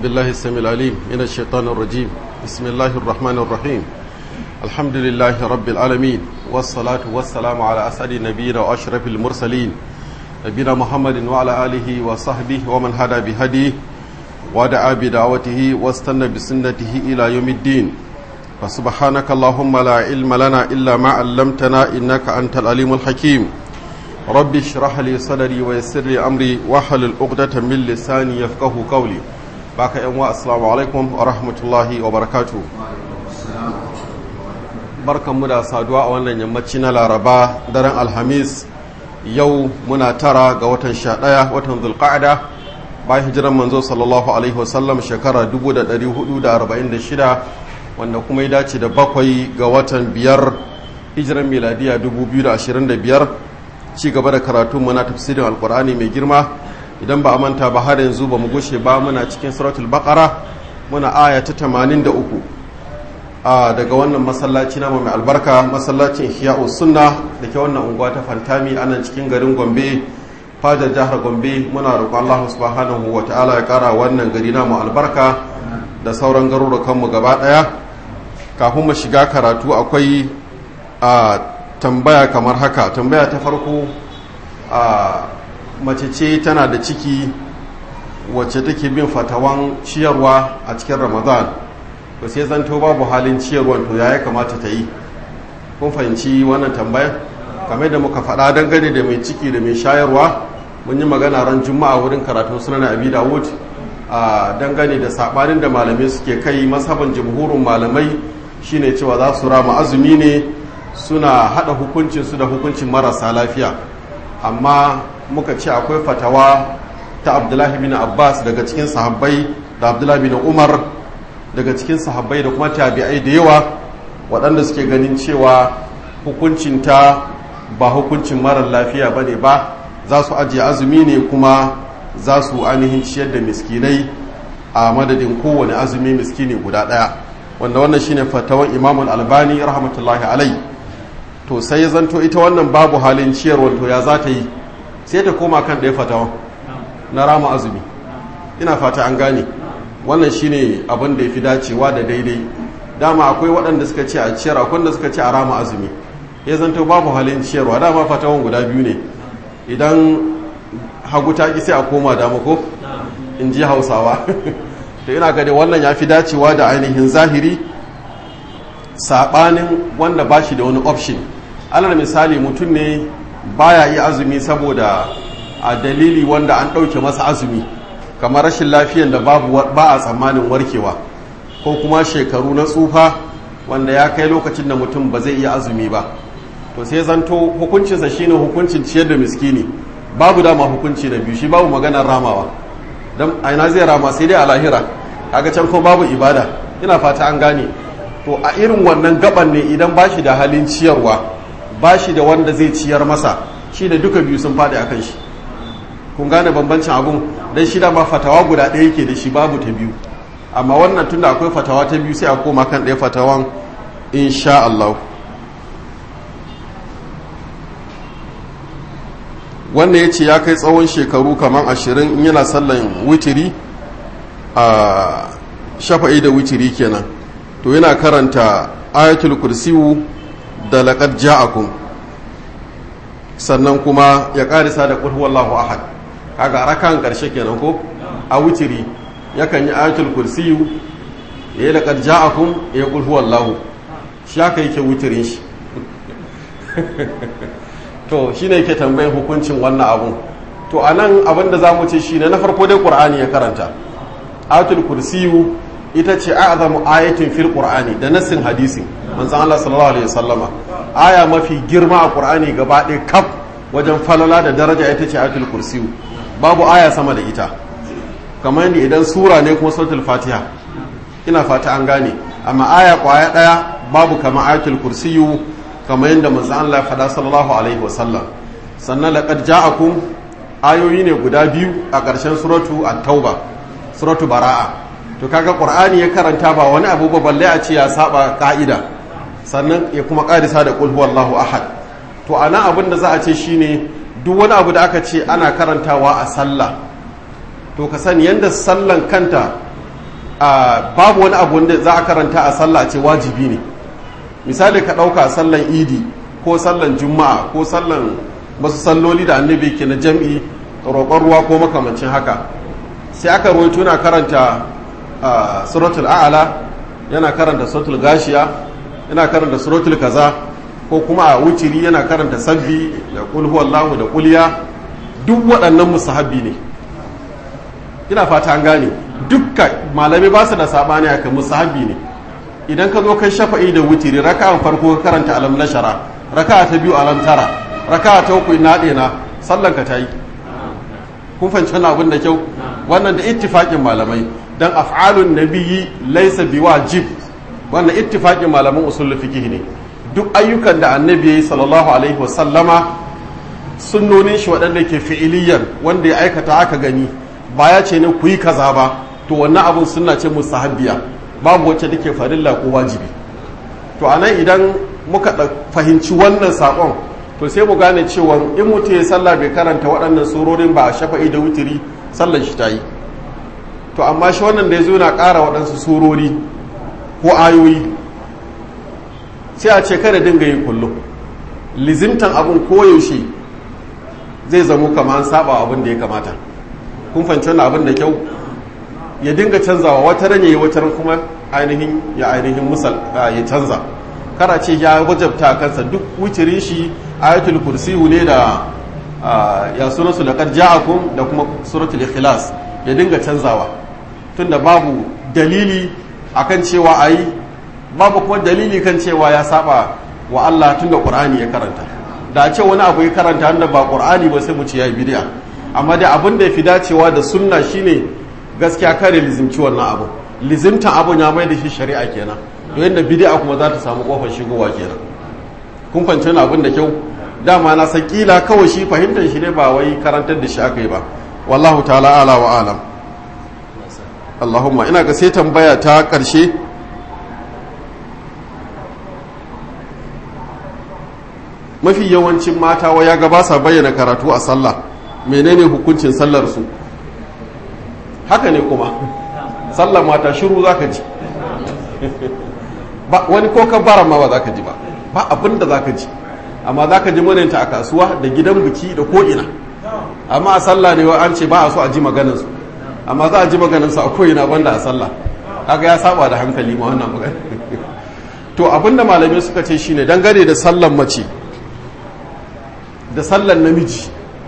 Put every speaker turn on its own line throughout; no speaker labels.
بالله السميع العليم من الشيطان الرجيم بسم الله الرحمن الرحيم الحمد لله رب العالمين والصلاة والسلام على أسعد نبينا وأشرف المرسلين نبينا محمد وعلى آله وصحبه ومن هدى بهديه ودعا بدعوته واستنى بسنته إلى يوم الدين فسبحانك اللهم لا علم لنا إلا ما علمتنا إنك أنت العليم الحكيم رب اشرح لي صدري ويسر لي أمري واحلل عقدة من لساني يفقه قولي baka yan wa assalamu alaikum wa rahmatullahi wa barakatu barkanmu da saduwa a wannan yammaci na laraba daren alhamis yau muna tara ga watan sha ɗaya watan zulqa'ada bayan hijiran manzo sallallahu alaihi wasallam shekara 1446 wanda kuma ya dace da bakwai ga watan biyar hijiran miladiya 2025 ci gaba da karatunmu na tafsirin alkur'ani mai girma idan ba a manta ba har yanzu ba mu gushe ba muna cikin suratul baqara muna aya ta 83 a daga wannan masallaci na mai albarka masallacin ihya'u sunna da ke wannan unguwa ta fantami a nan cikin garin gombe fajar jihar gombe muna roƙon Allah subhanahu wa ta'ala ya ƙara wannan gari na mu albarka da sauran garurukan mu gaba ɗaya kafin mu shiga karatu akwai a tambaya kamar haka tambaya ta farko a mace ce tana da ciki wacce take bin fatawan ciyarwa a cikin ramadan to sai zanto babu halin ciyarwan to ya kamata ta yi kun fahimci wannan tambaya kamar da muka faɗa dangane da mai ciki da mai shayarwa mun yi magana ran juma'a wurin karatun sunan abi dawud a dangane da saɓanin da malamai suke kai masaban jamhurin malamai shine cewa za su rama azumi ne suna haɗa hukuncinsu da hukuncin marasa lafiya amma muka ce akwai fatawa ta abdullahi bin abbas daga cikin sahabbai da abdullahi bin umar daga cikin sahabbai da kuma tabi'ai da yawa waɗanda suke ganin cewa hukuncinta ba hukuncin marar lafiya ba ne ba za su ajiye azumi ne kuma za su ainihin ciyar da miskinai a madadin kowane azumi miskini guda ɗaya wanda wannan shine fatawan imamul albani rahmatullahi alai to sai ya zanto ita wannan babu halin ciyarwa to ya za ta yi sai ta koma kan ɗaya fatawa na rama azumi ina fata an gane wannan shine abin da ya fi dacewa da daidai dama akwai waɗanda suka ce a ciyar akwai wanda suka ce a rama azumi ya zanto babu halin ciyarwa dama fatawan guda biyu ne idan hagu ta sai a koma dama ko in ji hausawa to ina gani wannan ya fi dacewa da ainihin zahiri saɓanin wanda ba shi da wani option alal misali mutum ne baya yi azumi saboda a dalili wanda an ɗauke masa azumi kamar rashin lafiyan da babu ba a tsammanin warkewa ko kuma shekaru na tsufa wanda ya kai lokacin da mutum ba zai iya azumi ba to sai zanto hukuncinsa shine hukuncin ciyar da miskini babu dama hukunci na biyu shi babu maganar ramawa don aina zai rama sai dai a lahira kaga can ko babu ibada ina fata an gane to a irin wannan gaban ne idan ba shi da halin ciyarwa ba shi da wanda zai ciyar masa shi da duka biyu sun faɗi a kan shi kun gane bambancin abun don shi ma fatawa guda ɗaya yake da shi babu ta biyu amma wannan tunda akwai fatawa ta biyu sai a koma kan ɗaya fatawan insha Allah wanda ya ce ya kai tsawon shekaru kamar ashirin in yana sallan witiri a shafa'i da witiri kenan to yana karanta ayatul kursiyu da laƙar ja'akum sannan kuma ya ƙarisa da ƙulhu wallahu ahad kaga rakan ƙarshe kenan ko a wutiri yakan yi ayatul kursiyu ya yi laƙar ja'akum ya ƙulhu wallahu shi haka yake wutirin shi to shi ne yake tambayin hukuncin wannan abun to a nan abin da za mu ce shi ne na farko dai ƙur'ani ya karanta ayatul kursiyu ita ce a'zamu ayatin fil qur'ani da nassin hadisi manzon Allah sallallahu alaihi wasallama aya mafi girma a qur'ani gaba ɗaya kaf wajen falala da daraja ita ce ayatul kursiyu babu aya sama da ita kamar yadda idan sura ne kuma suratul fatiha ina fata an gane amma aya kwaya ɗaya babu kamar ayatul kursiyu kamar yadda manzon Allah ya faɗa sallallahu alaihi wasallam sannan laqad ja'akum ayoyi ne guda biyu a ƙarshen suratu at-tauba suratu bara'a to kaga qur'ani ya karanta ba wani abu ba balle a ce ya saba ka'ida sannan ya kuma karisa da qul huwallahu ahad to ana abin da za a ce shine duk wani abu da aka ce ana karantawa a sallah to ka sani yanda sallan kanta babu wani abu wanda za a karanta a sallah ce wajibi ne misali ka ɗauka sallan idi ko sallan juma'a ko sallan wasu salloli da annabi ke na jam'i roƙon ruwa ko makamancin haka sai aka rawaito na karanta suratul a'ala yana karanta suratul gashiya yana karanta suratul kaza ko kuma a wuciri yana karanta sabbi da kul huwallahu da kuliya duk waɗannan musahabi ne ina fata an gane dukka malami ba su da sabani aka musahabi ne idan ka zo kai shafa'i da wutiri raka'an farko ka karanta alam nashara raka'a ta biyu alam tara raka'a ta uku ina ɗena sallan ka tayi kun fahimci wannan abin da kyau wannan da ittifaqin malamai dan af'alun nabiyyi laysa biwajib wannan ittifaqin malaman usul fiqh ne duk ayyukan da annabi yayi sallallahu alaihi wasallama sunnonin shi waɗanda ke fi'iliyan wanda ya aikata aka gani ba ya ce ne ku yi kaza ba to wannan abun sunna ce musahabbiya babu wacce take farilla ko wajibi to anan idan muka fahimci wannan sakon to sai mu gane cewa in mutum ya sallah bai karanta waɗannan surorin ba a shafa'i da wutiri sallar shi ta yi to amma shi wannan da ya zo na ƙara waɗansu surori ko ayoyi sai a ce kada dinga yi kullum lizimtan abin koyaushe zai zamo kama an saba abin da ya kamata kun fahimci wannan abin da kyau ya dinga canzawa wata ran yayi wata ran kuma ainihin ya ainihin musal ya canza kara ce ya wajabta kansa duk wucirin shi ayatul kursiyu ne da ya sunan su laqad ja'akum da kuma suratul ikhlas ya dinga canzawa tunda babu dalili akan cewa ayi babu kuma dalili kan cewa ya saba wa Allah tunda Qur'ani ya karanta da ce wani abu ya karanta wanda ba Qur'ani ba sai mu ce yayi bid'a amma da abin da yafi dacewa da sunna shine gaskiya kare lizimci wannan abu lizimtan abun ya mai da shi shari'a kenan to yadda bid'a kuma za ta samu kofar shigowa kenan kun fahimci wani abin da kyau dama na san kila kawai shi fahimtar shi ne ba wai karantar da shi aka yi ba wallahu ta'ala ala wa alam Allahumma ina ga sai tambaya ta karshe mafi yawancin mata wa ya gaba sa bayyana karatu a sallah menene hukuncin sallar su haka ne kuma sallar mata shiru zaka ji ba wani ko kabbara ma ba zaka ji ba ba abin da zaka ji amma zaka ji murinta a kasuwa da gidan biki da ko ina amma a sallah ne an ce ba a so a ji maganar su amma za a ji maganar su a ko ina banda a sallah kaga ya saba da hankali ma wannan magana to abinda malamai suka ce shine dangane da sallar mace da sallar namiji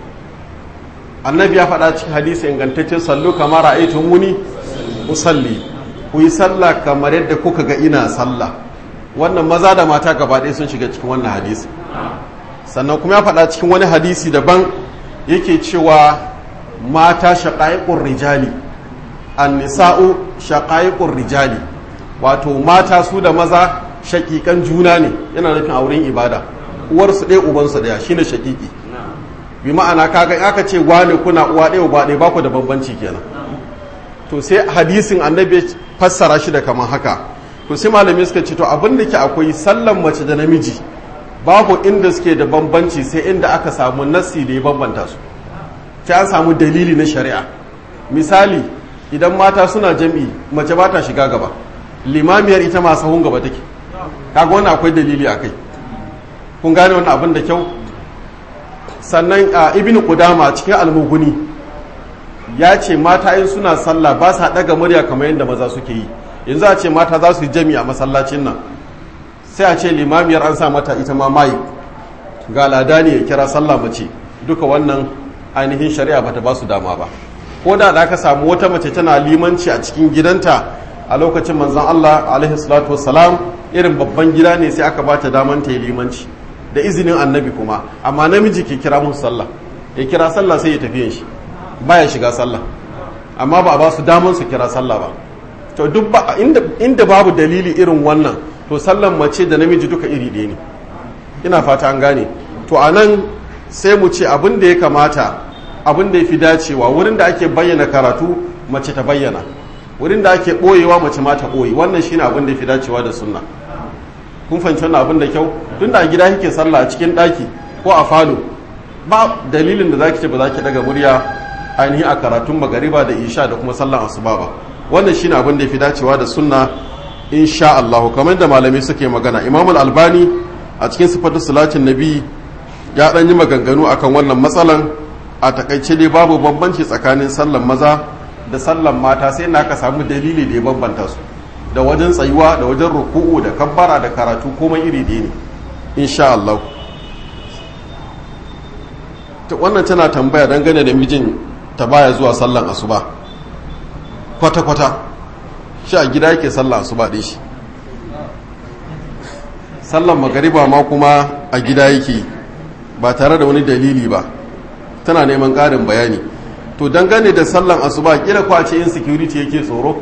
annabi ya faɗa cikin hadisi ingantaccen sallu kamar ra'aytu muni usalli ku yi sallah kamar yadda kuka ga ina sallah wannan maza da mata gaba ɗaya sun shiga cikin wannan hadisi sannan kuma ya faɗa cikin wani hadisi daban yake cewa mata shaƙa'iƙun rijali annisa'u shaƙa'iƙun rijali wato mata su da maza shaƙiƙan juna ne yana nufin auren ibada uwarsu ɗaya ubansu ɗaya shine shaƙiƙi bi ma'ana kaga aka ce wane kuna uwa ɗaya uba ɗaya baku da bambanci kenan to sai hadisin annabi fassara shi da kamar haka to sai malami suka ce to abin da ke akwai sallan mace da namiji babu inda suke da bambanci sai inda aka samu nassi da ya bambanta su sai an samu dalili na shari'a misali idan mata suna jam'i mace ba ta shiga gaba limamiyar ita ma sahun gaba take kaga wannan akwai dalili akai kun gane wannan abin da kyau sannan a ibn qudama cikin almuguni ya ce mata in suna sallah ba sa daga murya kamar yadda maza suke yi yanzu a ce mata za su yi jami a masallacin nan sai a ce limamiyar an sa mata ita ma mai ga ladani ya kira sallah mace duka wannan ainihin shari'a bata ba su dama ba ko da da aka samu wata mace tana limanci a cikin gidanta a lokacin manzon Allah alaihi salatu wassalam irin babban gida ne sai aka bata daman ta yi limanci da izinin annabi kuma amma namiji ke kira musu sallah ya kira sallah sai ya tafi shi baya shiga sallah amma ba a ba su daman su kira sallah ba to duk ba inda, inda babu dalili irin wannan to sallan mace da namiji duka iri ɗaya ne ina fata an gane to a nan sai mu ce abin da ya kamata abin da ya fi dacewa wurin da ake bayyana karatu mace ta bayyana wurin da ake ɓoyewa mace ma ta ɓoye wannan shine abin da ya fi dacewa da sunna kun fahimci wannan abin da kyau tun da a gida kike sallah a cikin ɗaki ko a falo ba dalilin da zaki ce ba za ki daga murya ainihin a karatun magariba da isha da kuma sallan asuba ba wannan shine abin da ya fi dacewa da sunna insha Allah kamar da malamai suke magana Imam al-Albani a cikin sifatu salatin nabi ya dan yi maganganu akan wannan matsalan a takaice dai babu bambanci tsakanin sallan maza da sallan mata sai na ka samu dalili da ya bambanta su da wajen tsayuwa da wajen ruku'u da kabbara da karatu komai iri da ne insha Allah wannan tana tambaya dangane da mijin ta baya zuwa sallan asuba kwata-kwata shi a gida yake sallan asuba ɗin shi sallan magariba ma kuma a gida yake ba tare da wani dalili ba tana neman ƙarin bayani to dangane da sallan asuba kila kwace in security yake tsoro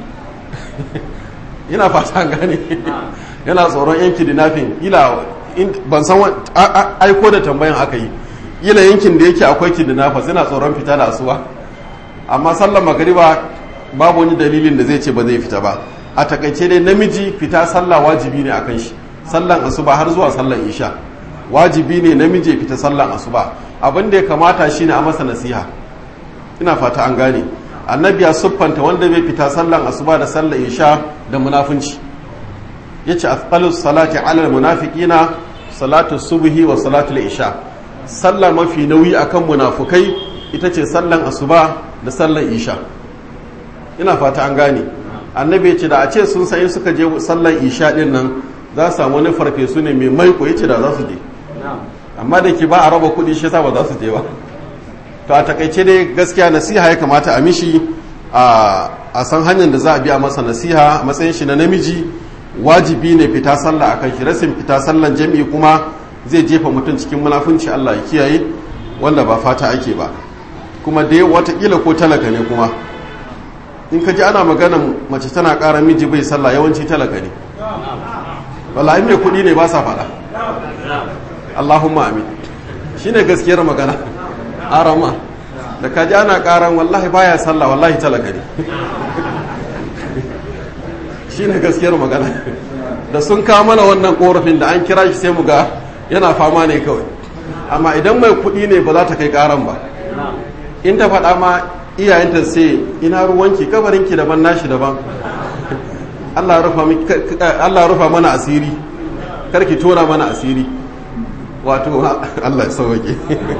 yana fata gane yana tsoron yan kidnapping ila ban san aiko da tambayan aka yi ila yankin da yake akwai kidnappers yana tsoron fita da asuba amma sallan magariba babu wani dalilin da zai ce ba zai fita ba a takaice dai namiji fita sallah wajibi ne akan shi sallan asuba har zuwa sallan isha wajibi ne namiji fita sallan asuba abin da ya kamata shine a masa nasiha ina fata an gane annabi ya siffanta wanda bai fita sallan asuba da sallan isha da munafunci yace afqalus salati ala munafiqina salatu subhi wa salatu isha sallah mafi nauyi akan munafukai ita ce sallan asuba da sallan isha ina fata an gane annabi ce da a ce sun sayi suka je sallan isha din nan za su samu wani farfesu ne mai maiko yace da za su je amma da ke ba a raba kuɗi shi yasa ba za su je ba to a takaice dai gaskiya nasiha ya kamata a mishi a san hanyar da za a biya masa nasiha a matsayin shi na namiji wajibi ne fita sallah akan shi rasin fita sallan jami'i kuma zai jefa mutum cikin munafunci Allah ya kiyaye wanda ba fata ake ba kuma dai watakila ko talaka ne kuma in ka ji ana maganan mace tana ƙara miji bai sallah yawanci talaka ne wallahi mai kuɗi ne ba sa faɗa Allahumma amin shine gaskiyar magana arama da ka ji ana ƙaran wallahi baya sallah wallahi talaka ne shine gaskiyar magana da sun kawo mana wannan korafin da an kira shi sai mu ga yana fama ne kawai amma idan mai kuɗi ne ba za ta kai ƙaran ba in ta faɗa ma iyayenta sai ina ruwanki kabarinki daban nashi daban Allah rufa mana asiri karki tona mana asiri wato Allah ya sauke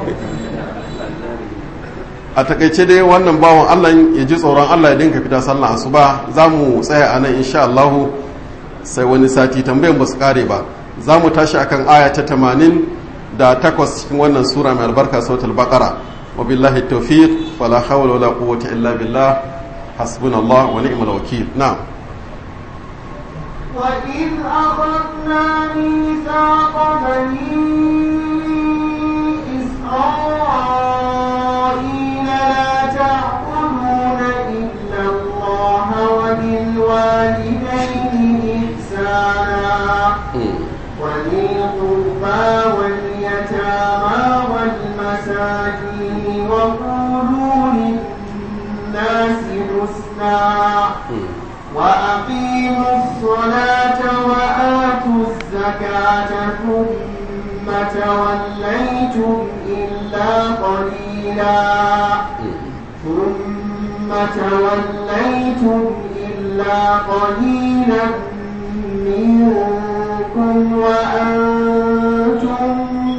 a takaice dai wannan bawan Allah ya ji tsoron Allah ya dinka fita sallah asuba za mu tsaya a nan insha Allah sai wani sati tambayan ba su kare ba za mu tashi akan aya ta tamanin da takwas cikin wannan sura mai albarka sautul baqara wa billahi tawfiq wala hawla wala quwwata illa billah hasbunallah wa ni'mal wakil na'am
وإذ أخذنا ميثاق بني إسرائيل لا تعبدون إلا الله وبالوالدين إحسانا وذي القربى واليتامى والمساكين وقولوا للناس حسنا وأقيموا الصلاة وآتوا الزكاة ثم توليتم إلا قليلا ثم توليتم إلا قليلا منكم وأنتم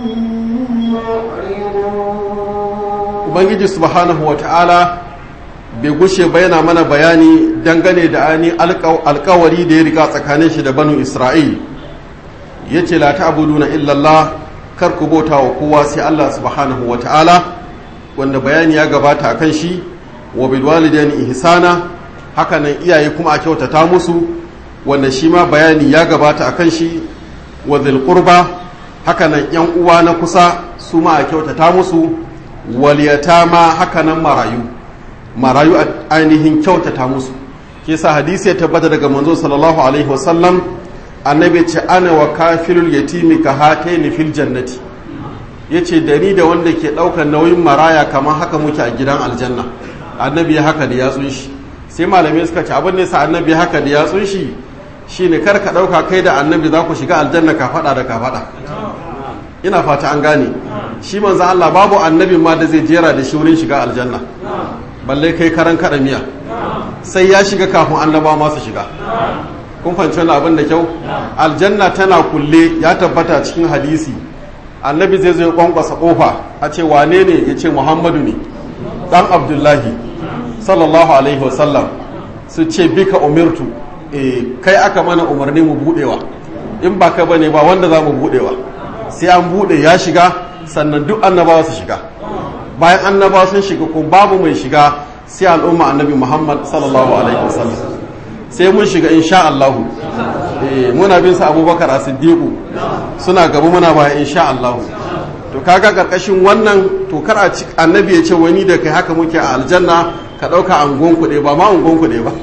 معرضون
ubangiji subhanahu wa ta'ala bai gushe bayana mana bayani dangane da ani alkawari da ya riga tsakanin shi da banu isra'il ya ce la ta'buduna illallah kar ku bauta wa kowa sai Allah subhanahu wa ta'ala wanda bayani ya gabata a kan shi wa bil walidaini ihsana hakanan iyaye kuma a kyautata musu wanda shi ma bayani ya gabata a kan shi wa dhil qurba hakanan yan uwa na kusa su ma a kyautata musu wal yatama hakanan marayu marayu a ainihin kyautata musu ke sa hadisi ya tabbata daga manzo sallallahu alaihi wasallam annabi ce ana wa kafilul yatimi ka hataini fil jannati yace da ni da wanda ke daukar nauyin maraya kamar haka muke a gidan aljanna annabi ya haka da yatsun shi sai malamai suka ce abin da yasa annabi haka da yatsun shi shine kar ka dauka kai da annabi za ku shiga aljanna ka fada da ka fada ina fata an gane shi manzo Allah babu annabi ma da zai jera da shi wurin shiga aljanna balle kai karan kada miya sai ya shiga kafin annabawa masu shiga kun fahimci wani abin da kyau aljanna tana kulle ya tabbata cikin hadisi annabi zai zo ya kwankwasa kofa a ce wane ne ya ce muhammadu ne dan abdullahi sallallahu alaihi wasallam su ce bika umirtu e kai aka mana umarni mu budewa in ba ka bane ba wanda za mu budewa sai an bude ya shiga sannan duk annabawa su shiga bayan annabawa sun shiga ko babu mai shiga sai al'umma annabi muhammad sallallahu alaihi wasallam sai mun shiga insha Allah eh muna bin sa abubakar as-siddiq suna gaba muna baya insha Allah to kaga karkashin wannan to kar a annabi ya ce wani da kai haka muke a aljanna ka ɗauka angon kuɗe ba ma angon kuɗe ba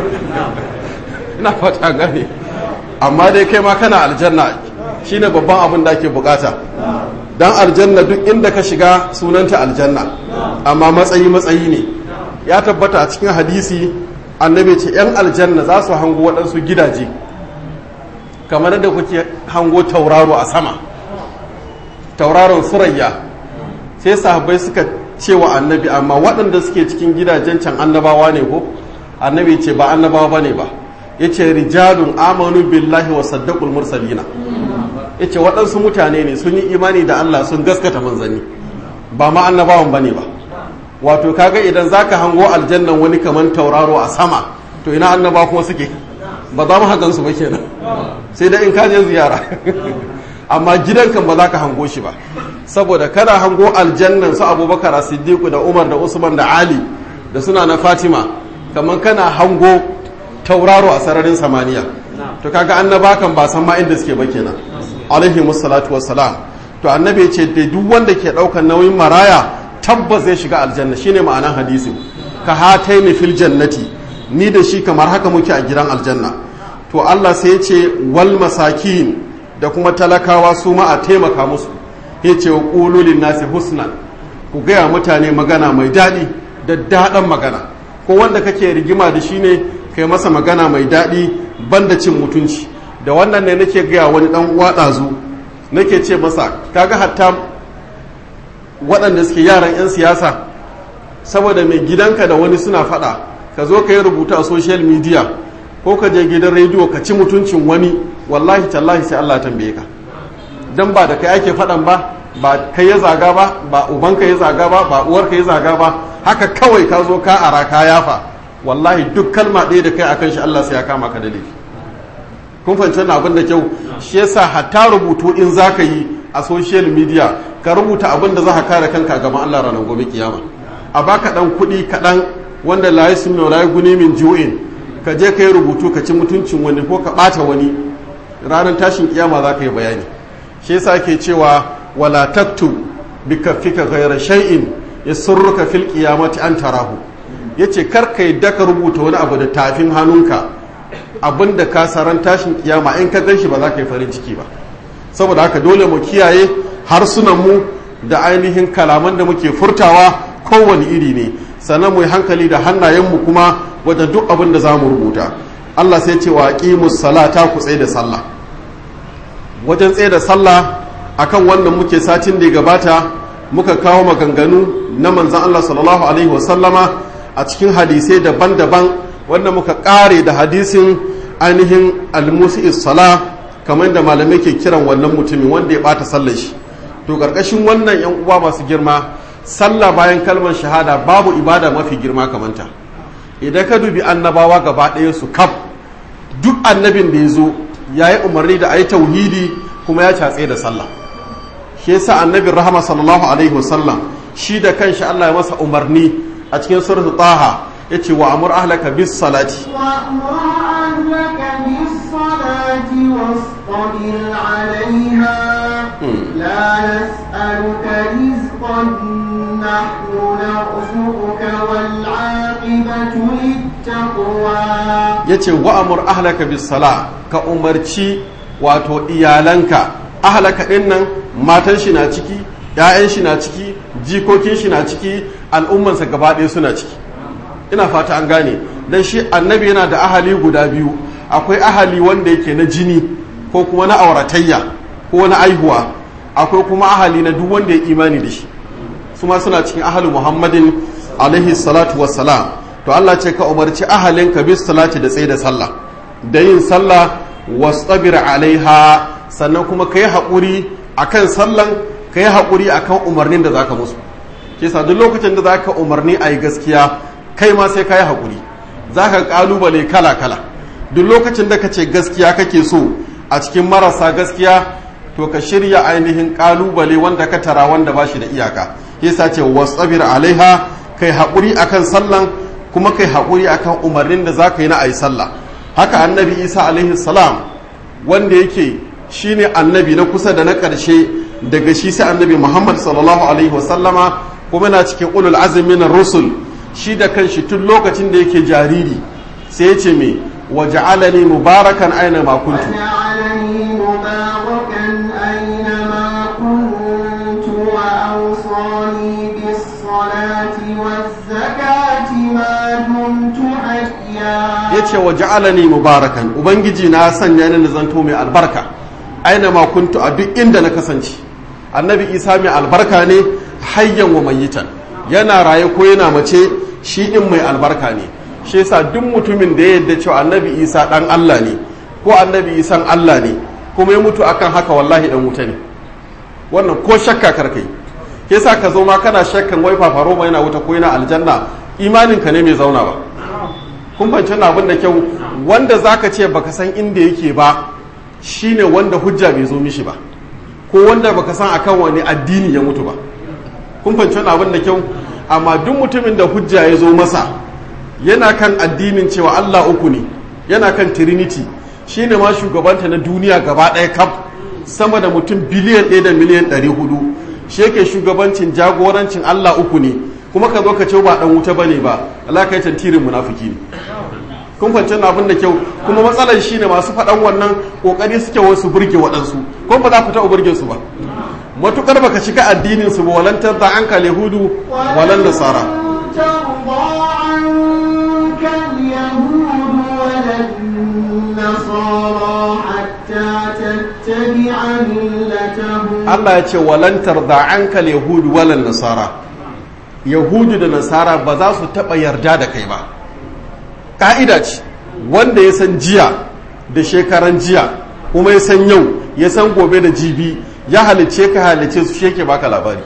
ina fata gane amma dai kai ma kana aljanna shine babban abin da ake bukata dan aljanna duk inda ka shiga sunanta aljanna amma matsayi matsayi ne ya tabbata a cikin hadisi annabi ce yan aljanna za su hango waɗansu gidaje kamar da kuke hango tauraro a sama tauraron surayya sai sahabbai suka cewa annabi amma waɗanda suke cikin gidajen can annabawa ne ko annabi ce ba annabawa ba ne ba ya ce rijalun amanu billahi wa saddaqul mursalina ya ce waɗansu mutane ne sun yi imani da Allah sun gaskata manzanni ba ma annabawan ba ne ba wato kaga idan zaka hango aljannan wani kaman tauraro a sama to ina annaba kuma suke ba za mu hagan su ba kenan sai dai in ka je ziyara amma gidan kan ba za ka hango shi ba saboda kana hango aljannan su abubakar siddiqu da umar da usman da ali da suna na fatima kamar kana hango tauraro a sararin samaniya to kaga annaba kan ba san ma inda suke ba kenan alaihi musallatu wassalam to annabi ce da duk wanda ke daukar nauyin maraya tabbas zai shiga aljanna shine ma'anan hadisin ka hataini fil jannati ni da shi kamar haka muke a gidan aljanna to Allah sai ya ce wal masakin da kuma talakawa su ma a taimaka musu ya ce wa ƙululin nasi husnan ku gaya mutane magana mai daɗi da daɗin magana ko wanda kake rigima da shi ne kai masa magana mai daɗi banda cin mutunci da wannan ne nake gaya wani ɗan uwa ɗazu nake ce masa kaga hatta waɗanda suke yaran 'yan siyasa saboda mai gidanka da wani suna faɗa ka zo ka yi rubuta a social media ko ka je gidan rediyo ka ci mutuncin wani wallahi tallahi sai Allah tambaye ka dan ba da kai ake faɗan ba ba kai ya zaga ba ba ubanka ya zaga ba ba uwarka ya zaga ba haka kawai ka zo ka ara ka yafa wallahi duk kalma ɗaya da kai akan shi Allah sai ya kama ka da laifi kun fahimci wannan abin da kyau shi yasa hatta rubutu in zaka yi a social media ka rubuta abin da za ka kare kanka gaban Allah ranar gobe kiyama a baka dan kuɗi kaɗan wanda la yasmi la guni min ju'in ka je ka yi rubutu ka ci mutuncin wani ko ka ɓata wani ranar tashin kiyama za ka yi bayani shi yasa ke cewa wala taktu bi kaffika ghayra shay'in yasurruka fil qiyamati an tarahu yace kar ka yadda ka rubuta wani abu da tafin hannunka abinda ka saran tashin kiyama in ka ganshi ba za ka yi farin ciki ba saboda haka dole mu kiyaye harsunan mu da ainihin kalaman da muke furtawa kowane iri ne sannan mu yi hankali da hannayenmu kuma wajen duk abin da za mu rubuta Allah sai ce wa aqimus salata ku tsaye da sallah wajen tsaye da sallah akan wannan muke satin da ya gabata muka kawo maganganu na manzan Allah sallallahu alaihi wasallama a cikin hadisai daban-daban wanda muka kare da hadisin ainihin almusi sala kamar da malamai ke kiran wannan mutumin wanda ya bata sallar shi to karkashin wannan yan uwa masu girma sallah bayan kalmar shahada babu ibada mafi girma kamanta idan ka dubi annabawa gaba ɗaya su kaf duk annabin da ya zo ya yi umarni da a yi tauhidi kuma ya catse da sallah shi yasa annabin rahama sallallahu alaihi wasallam shi da kanshi Allah ya masa umarni a cikin suratul taha yace wa amur ahlaka bis salati
وأمر أهلك بالصلاة واصطبر عليها لا نسألك رزقا نحن نرزقك والعاقبة للتقوى
yace wa amur ahlaka bis sala ka umarci wato iyalanka ahlaka din nan matan shi na ciki ‘ya'yan shi na ciki jikokin shi na ciki al'ummansa gaba ɗaya suna ciki ina fata an gane don shi annabi yana da ahali guda biyu akwai ahali wanda yake na jini ko kuma na auratayya ko na aihuwa akwai kuma ahali na duk wanda ya imani da shi su ma suna cikin ahali muhammadin alaihi salatu wassalam to Allah ce ka umarci ahalinka bis salati da tsaye da sallah da yin sallah wastabir alaiha sannan kuma kai haƙuri akan sallan kai haƙuri akan umarnin da zaka musu ke sa duk lokacin da zaka umarni a yi gaskiya kai ma sai ka yi haƙuri zaka ƙalubale kala kala duk lokacin da ka ce gaskiya kake so a cikin marasa gaskiya to ka shirya ainihin ƙalubale wanda ka tara wanda ba shi da iyaka yasa ce wasabir alaiha kai haƙuri akan sallan kuma kai haƙuri akan umarnin da za ka yi na ayi sallah haka annabi isa alaihi salam wanda yake shine annabi na kusa da na ƙarshe daga shi sai annabi muhammad sallallahu alaihi wasallama kuma na cikin ulul azumi na rusul shi da kanshi tun lokacin da yake jariri sai ya ce me waja'alani mubarakan aina ma kuntu
وجعلني مباركا أينما كنت وأوصاني بالصلاة والزكاة ما دمت حيا
yace waja'alani mubarakan ubangiji na sanya ni na zanto mai albarka aina ma kuntu a duk inda na kasance annabi isa mai albarka ne hayyan wa mayitan yana raye ko yana mace shi in mai albarka ne shi yasa duk mutumin da ya yadda cewa annabi isa dan Allah ne ko annabi isan Allah ne kuma ya mutu akan haka wallahi dan wuta ne wannan ko shakka karkai yasa ka zo ma kana shakkan wai fafaro ma yana wuta ko yana aljanna imanin ka ne mai zauna ba kun fahimci wannan abin da kyau wanda zaka ce baka san inda yake ba shine wanda hujja bai zo mishi ba ko wanda baka san akan wani addini ya mutu ba kun fahimci wannan abin da kyau amma duk mutumin da hujja ya zo masa yana kan addinin cewa Allah uku ne yana kan trinity shine ma shugabanta na duniya gaba ɗaya kaf sama da mutum biliyan ɗaya da miliyan ɗari hudu shi yake shugabancin jagorancin Allah uku ne kuma ka zo ka ce ba ɗan wuta bane ba Allah ka yi tantirin munafiki ne kun fahimci wannan abin da kyau kuma matsalar shine masu faɗan wannan kokari suke wasu burge waɗansu ko ba za ku taɓa burge su ba matukar baka shiga addinin su ba walantar da an kale hudu walan nasara
ترضى عنك اليهود ولا النصارى حتى تتبع ملتهم
Allah ya ce walantar da an kale hudu walan nasara yahudu da nasara ba za su taɓa yarda da kai ba ƙa'ida ce wanda ya san jiya da shekaran jiya kuma ya san yau ya san gobe da jibi ya halice ka halice su sheke baka labari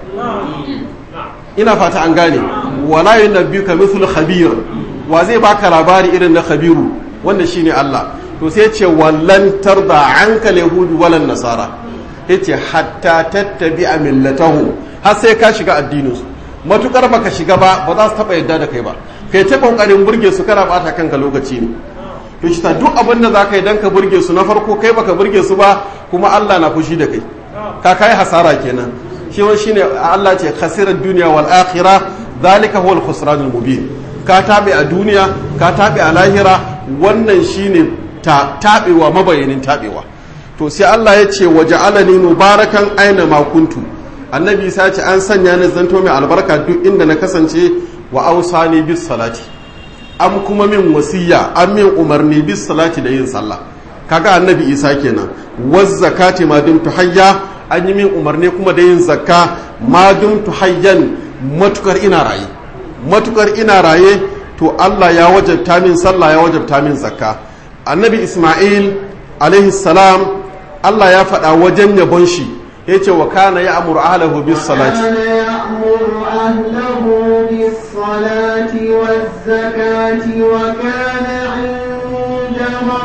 ina fata an gane wala yunabbiuka mithlu khabir wa zai baka labari irin na khabiru wanda shine Allah to sai ce wallan tarda anka yahudu walan nasara yace hatta tattabi'a millatahu har sai ka shiga addinin su matukar baka shiga ba ba za su taba yadda da kai ba kai ta kokarin burge su kana bata kanka lokaci ne to shi ta duk abin da zaka yi dan ka burge su na farko kai baka burge su ba kuma Allah na fushi da kai ka kai hasara kenan shi wani shine Allah ce khasirar duniya wal akhirah zalika huwal khusranul mubin ka tabe a duniya ka tabe a lahira wannan shine ta tabewa mabayanin tabewa to sai Allah ya ce waja'alani mubarakan aina ma kuntu annabi sa ce an sanya ni zanto mai albarka duk inda na kasance wa ausani bis salati an kuma min wasiya an min umarni bis salati da yin sallah kaga annabi isa kenan waz zakati ma dumtu hayya an yi min umarni kuma da yin zakka ma dumtu hayyan matukar ina raye matukar ina raye to Allah ya wajabta min sallah ya wajabta min zakka annabi isma'il alaihi salam Allah ya faɗa wajen yabon shi yace wa kana ya amuru ahlahu bis salati
كان يأمر أهله بالصلاة والزكاة وكان عند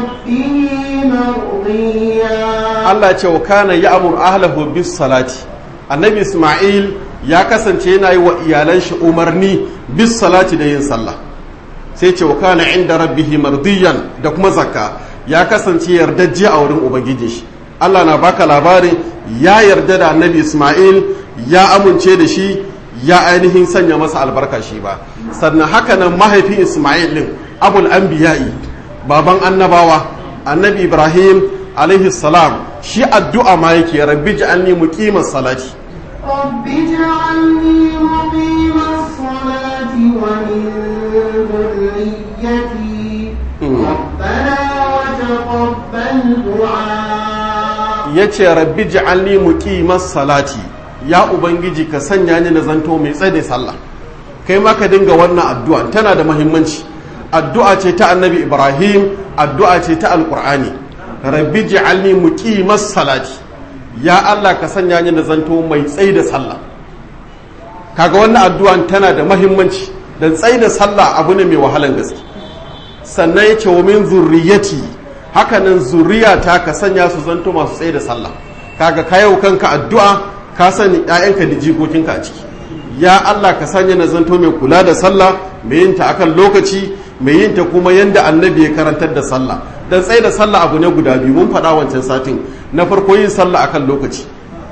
ربه مرضيا
Allah ce wa kana ya amur ahlahu bis salati annabi Ismail ya kasance yana yi wa iyalan shi umarni bis salati da yin sallah sai ce wa kana inda rabbihi mardiyan da kuma zakka ya kasance yardajje a wurin ubangijin shi Allah na baka labarin ya yarda da annabi Ismail ya amince da shi ya ainihin sanya masa albarka shi ba sannan haka nan mahaifin Ismail din abul anbiya'i baban annabawa annabi Ibrahim alaihi salam shi addu'a ma yake rabbi ja'alni muqimas salati
رب اجعلني مقيم الصلاة ومن ذريتي ربنا وتقبل دعاء
yace rabbi ja'alni muqimas salati ya ubangiji ka sanya ni na zanto mai tsaye sallah kai ma ka dinga wannan addu'a tana da muhimmanci addu'a ce ta annabi ibrahim addu'a ce ta alqur'ani rabbi ji'alni muqimas salati ya Allah ka sanya ni da zanto mai tsayi da sallah kaga wannan addu'an tana da muhimmanci dan tsayi da sallah abu ne mai wahalan gaske sannan ya ce wa min zurriyati hakanan zurriyata ka sanya su zanto masu tsaye da sallah kaga ka yau kanka addu'a ka sani ƴaƴanka da jikokinka a ciki ya Allah ka sanya na zanto mai kula da sallah mai yin ta akan lokaci mai yin ta kuma yanda annabi ya karantar da sallah dan tsaye da sallah abu ne guda biyu mun faɗa wancan satin na farko yin sallah akan lokaci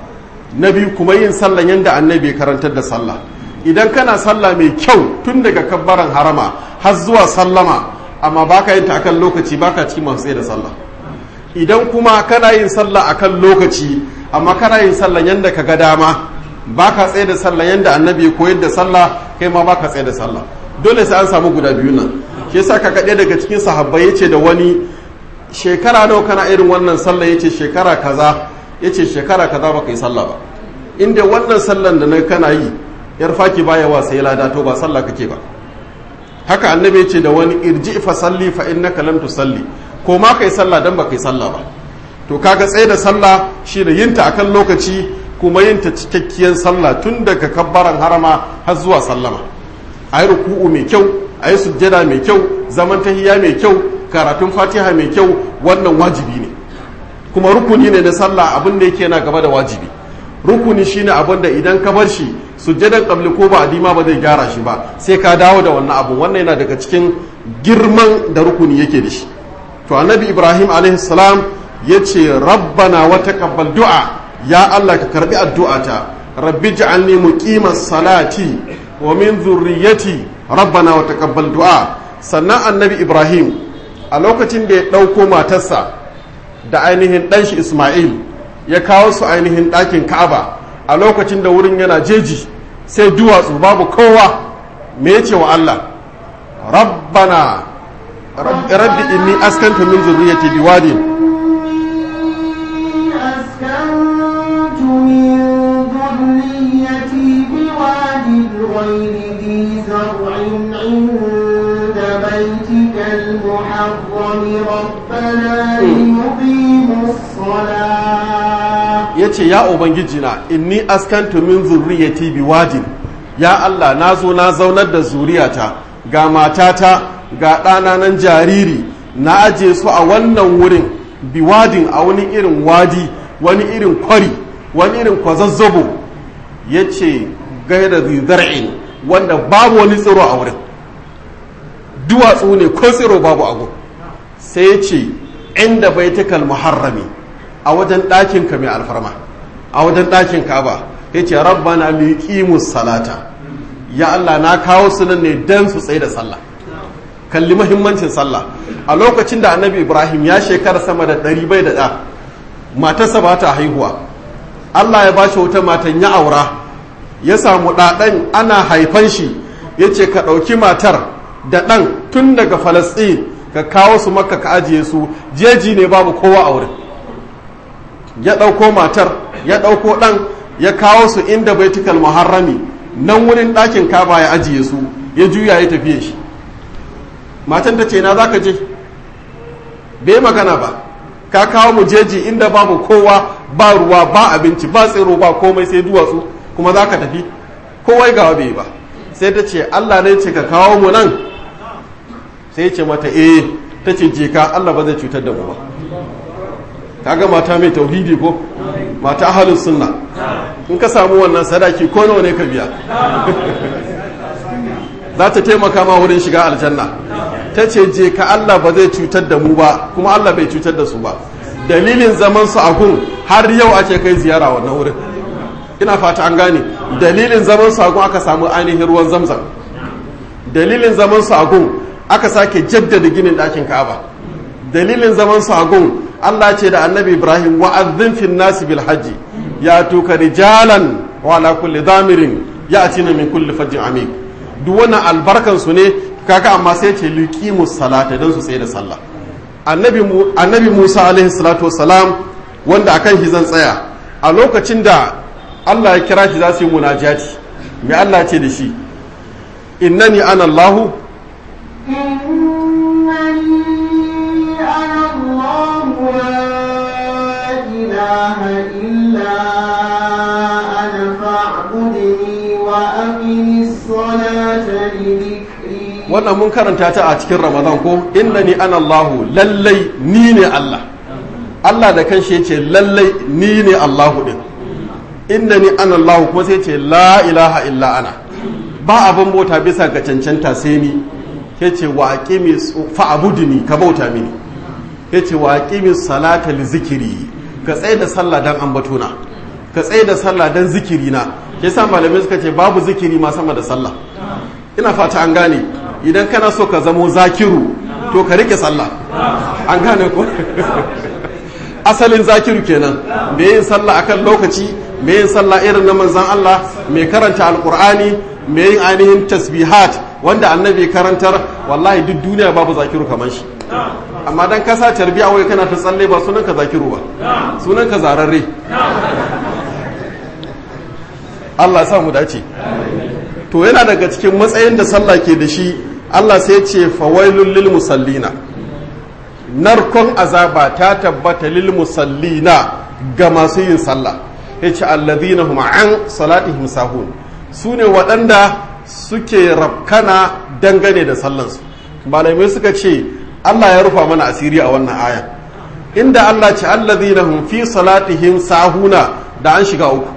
na biyu kuma yin sallah yanda annabi ya karantar da sallah idan kana sallah mai kyau tun daga kabbaran harama har zuwa sallama amma baka yin ta akan lokaci baka cikin masu tsaye da sallah idan kuma kana yin sallah akan lokaci amma kana yin sallah yanda ka ga dama baka tsaye da sallah yanda annabi ya koyar da sallah kai ma baka tsaye da sallah dole sai an samu guda biyu nan shi yasa ka kaɗe daga cikin sahabbai yace da wani shekara nawa kana irin wannan sallah yace shekara kaza yace shekara kaza baka yi sallah ba inda wannan sallan da na kana yi yar faki baya wa sai lada to ba sallah kake ba haka annabi ce da wani irji fa salli fa innaka lam tusalli ko ma kai sallah dan ba kai sallah ba to kaga tsaye da sallah shi da yinta akan lokaci kuma yinta cikakkiyar sallah tun daga kabbaran harama har zuwa sallama ayi ruku'u mai kyau ayi sujjada mai kyau zaman tahiyya mai kyau karatun fatiha mai kyau wannan wajibi ne kuma rukuni ne na sallah abin da yake na gaba da wajibi rukuni shine abin da idan ka bar shi sujjadan qabli ko ba adima ba zai gyara shi ba sai ka dawo da wannan abu wannan yana daga cikin girman da rukuni yake da shi to annabi ibrahim alaihi salam yace rabbana wa taqabbal du'a ya allah ka karbi addu'ata rabbi ja'alni muqimas salati wa min dhurriyyati rabbana wa taqabbal du'a sannan annabi ibrahim a lokacin da ya dauko matarsa da ainihin ɗanshi isma'il ya kawo su ainihin ɗakin ka'aba a lokacin da wurin yana jeji sai duwatsu babu kowa me yace wa Allah rabbana rabbi inni askantu min zurriyyati biwadin
أسكنت من ذريتي بواد غير ذي زرع عند بيتك المحرم ربنا ليقيموا الصلاة
ya ce ya ubangijina inni askantu min zurriyati biwadin ya Allah na zo na zaunar da zuriyata ga matata ga ɗana nan jariri na aje su a wannan wurin biwadin a wani irin wadi wani irin kwari wani irin kwazazzabo ya ce gaira zar'in wanda babu wani tsiro a wurin duwatsu ne ko tsiro babu abu sai ya ce inda baitukal muharrami a wajen ɗakinka mai alfarma a wajen ɗakin kaba ya ce rabbana liqimus salata ya Allah na kawo su nan ne dan su tsaye da sallah kalli mahimmancin sallah a lokacin da annabi ibrahim ya shekara sama da ɗari bai da ɗa matarsa ba ta haihuwa Allah ya bashi wata matan ya aura ya samu ɗaɗan ana haifan shi ya ce ka ɗauki matar da ɗan tun daga falasɗin ka kawo su makka ka ajiye su jeji ne babu kowa a wurin ya ɗauko matar ya ɗauko ɗan ya kawo su inda baitukal muharrami nan wurin ɗakin kaba ya ajiye su ya juya ya tafiye shi matan ta ce na za ka je bai magana ba ka kawo mu jeji inda babu kowa ba ruwa ba abinci ba tsiro ba komai sai duwatsu kuma za ka tafi kowai gawa bai ba sai ta ce allah ne ce ka kawo mu nan sai ce mata eh ta ce je ka allah ba zai cutar da mu ba kaga mata mai tauhidi ko mata ahalus sunna in ka samu wannan sadaki ko nawa ne ka biya za ta taimaka ma wurin shiga aljanna ta ce je ka Allah ba zai cutar da mu ba kuma Allah bai cutar da su ba dalilin zaman su a gun har yau ake kai ziyara wannan wurin ina fata an gane dalilin zaman su a gun aka samu ainihin ruwan zamzam dalilin zaman su a gun aka sake jaddada ginin ɗakin ka'aba dalilin zaman su a gun Allah ce da annabi Ibrahim wa'azzin fin nasi bil hajji ya tuka rijalan wa ala kulli damirin ya atina min kulli fajjin amik duk wannan albarkan su ne kaka amma sai ce liqimus salata dan su tsaye da sallah annabi annabi Musa alaihi salatu wassalam wanda akan shi zan tsaya a lokacin da Allah ya kira shi za su yi munajati me Allah ce da shi innani ana Allahu
إنني أنا الله لا إله إلا أنا فاعبدني وأقم الصلاة لذكري
wannan mun karanta ta a cikin ramadan ko innani ana Allahu lallai ni ne Allah Allah da kanshi yace lallai ni ne Allahu din innani ana Allahu kuma sai yace la ilaha illa ana ba abin bauta bisa ga cancanta sai ni yace wa aqimi fa'budni ka bauta mini yace wa aqimi salata li zikiri ka tsaye da sallah dan ambatona ka tsaye da sallah dan zikiri na yasa malamai suka ce babu zikiri ma sama da sallah ina fata an gane idan kana so ka zamo zakiru to ka rike sallah an gane ko asalin zakiru kenan me yin sallah akan lokaci me yin sallah irin na manzon Allah mai karanta alqur'ani me yin ainihin tasbihat wanda annabi karantar wallahi duk duniya babu zakiru kamar shi amma dan kasa tarbiya wai kana ta tsalle ba sunan ka zakiru ba sunan ka zararre Allah ya sa mu dace to yana daga cikin matsayin da sallah ke da shi Allah sai ce fawailul lil musallina narkon azaba ta tabbata lil musallina ga masu yin sallah yace alladhina hum an salatihim sahun sune waɗanda suke rafkana dangane da sallansu malamai suka ce Allah ya rufa mana asiri a wannan aya inda Allah ce alladhina hum fi salatihim sahuna da an shiga uku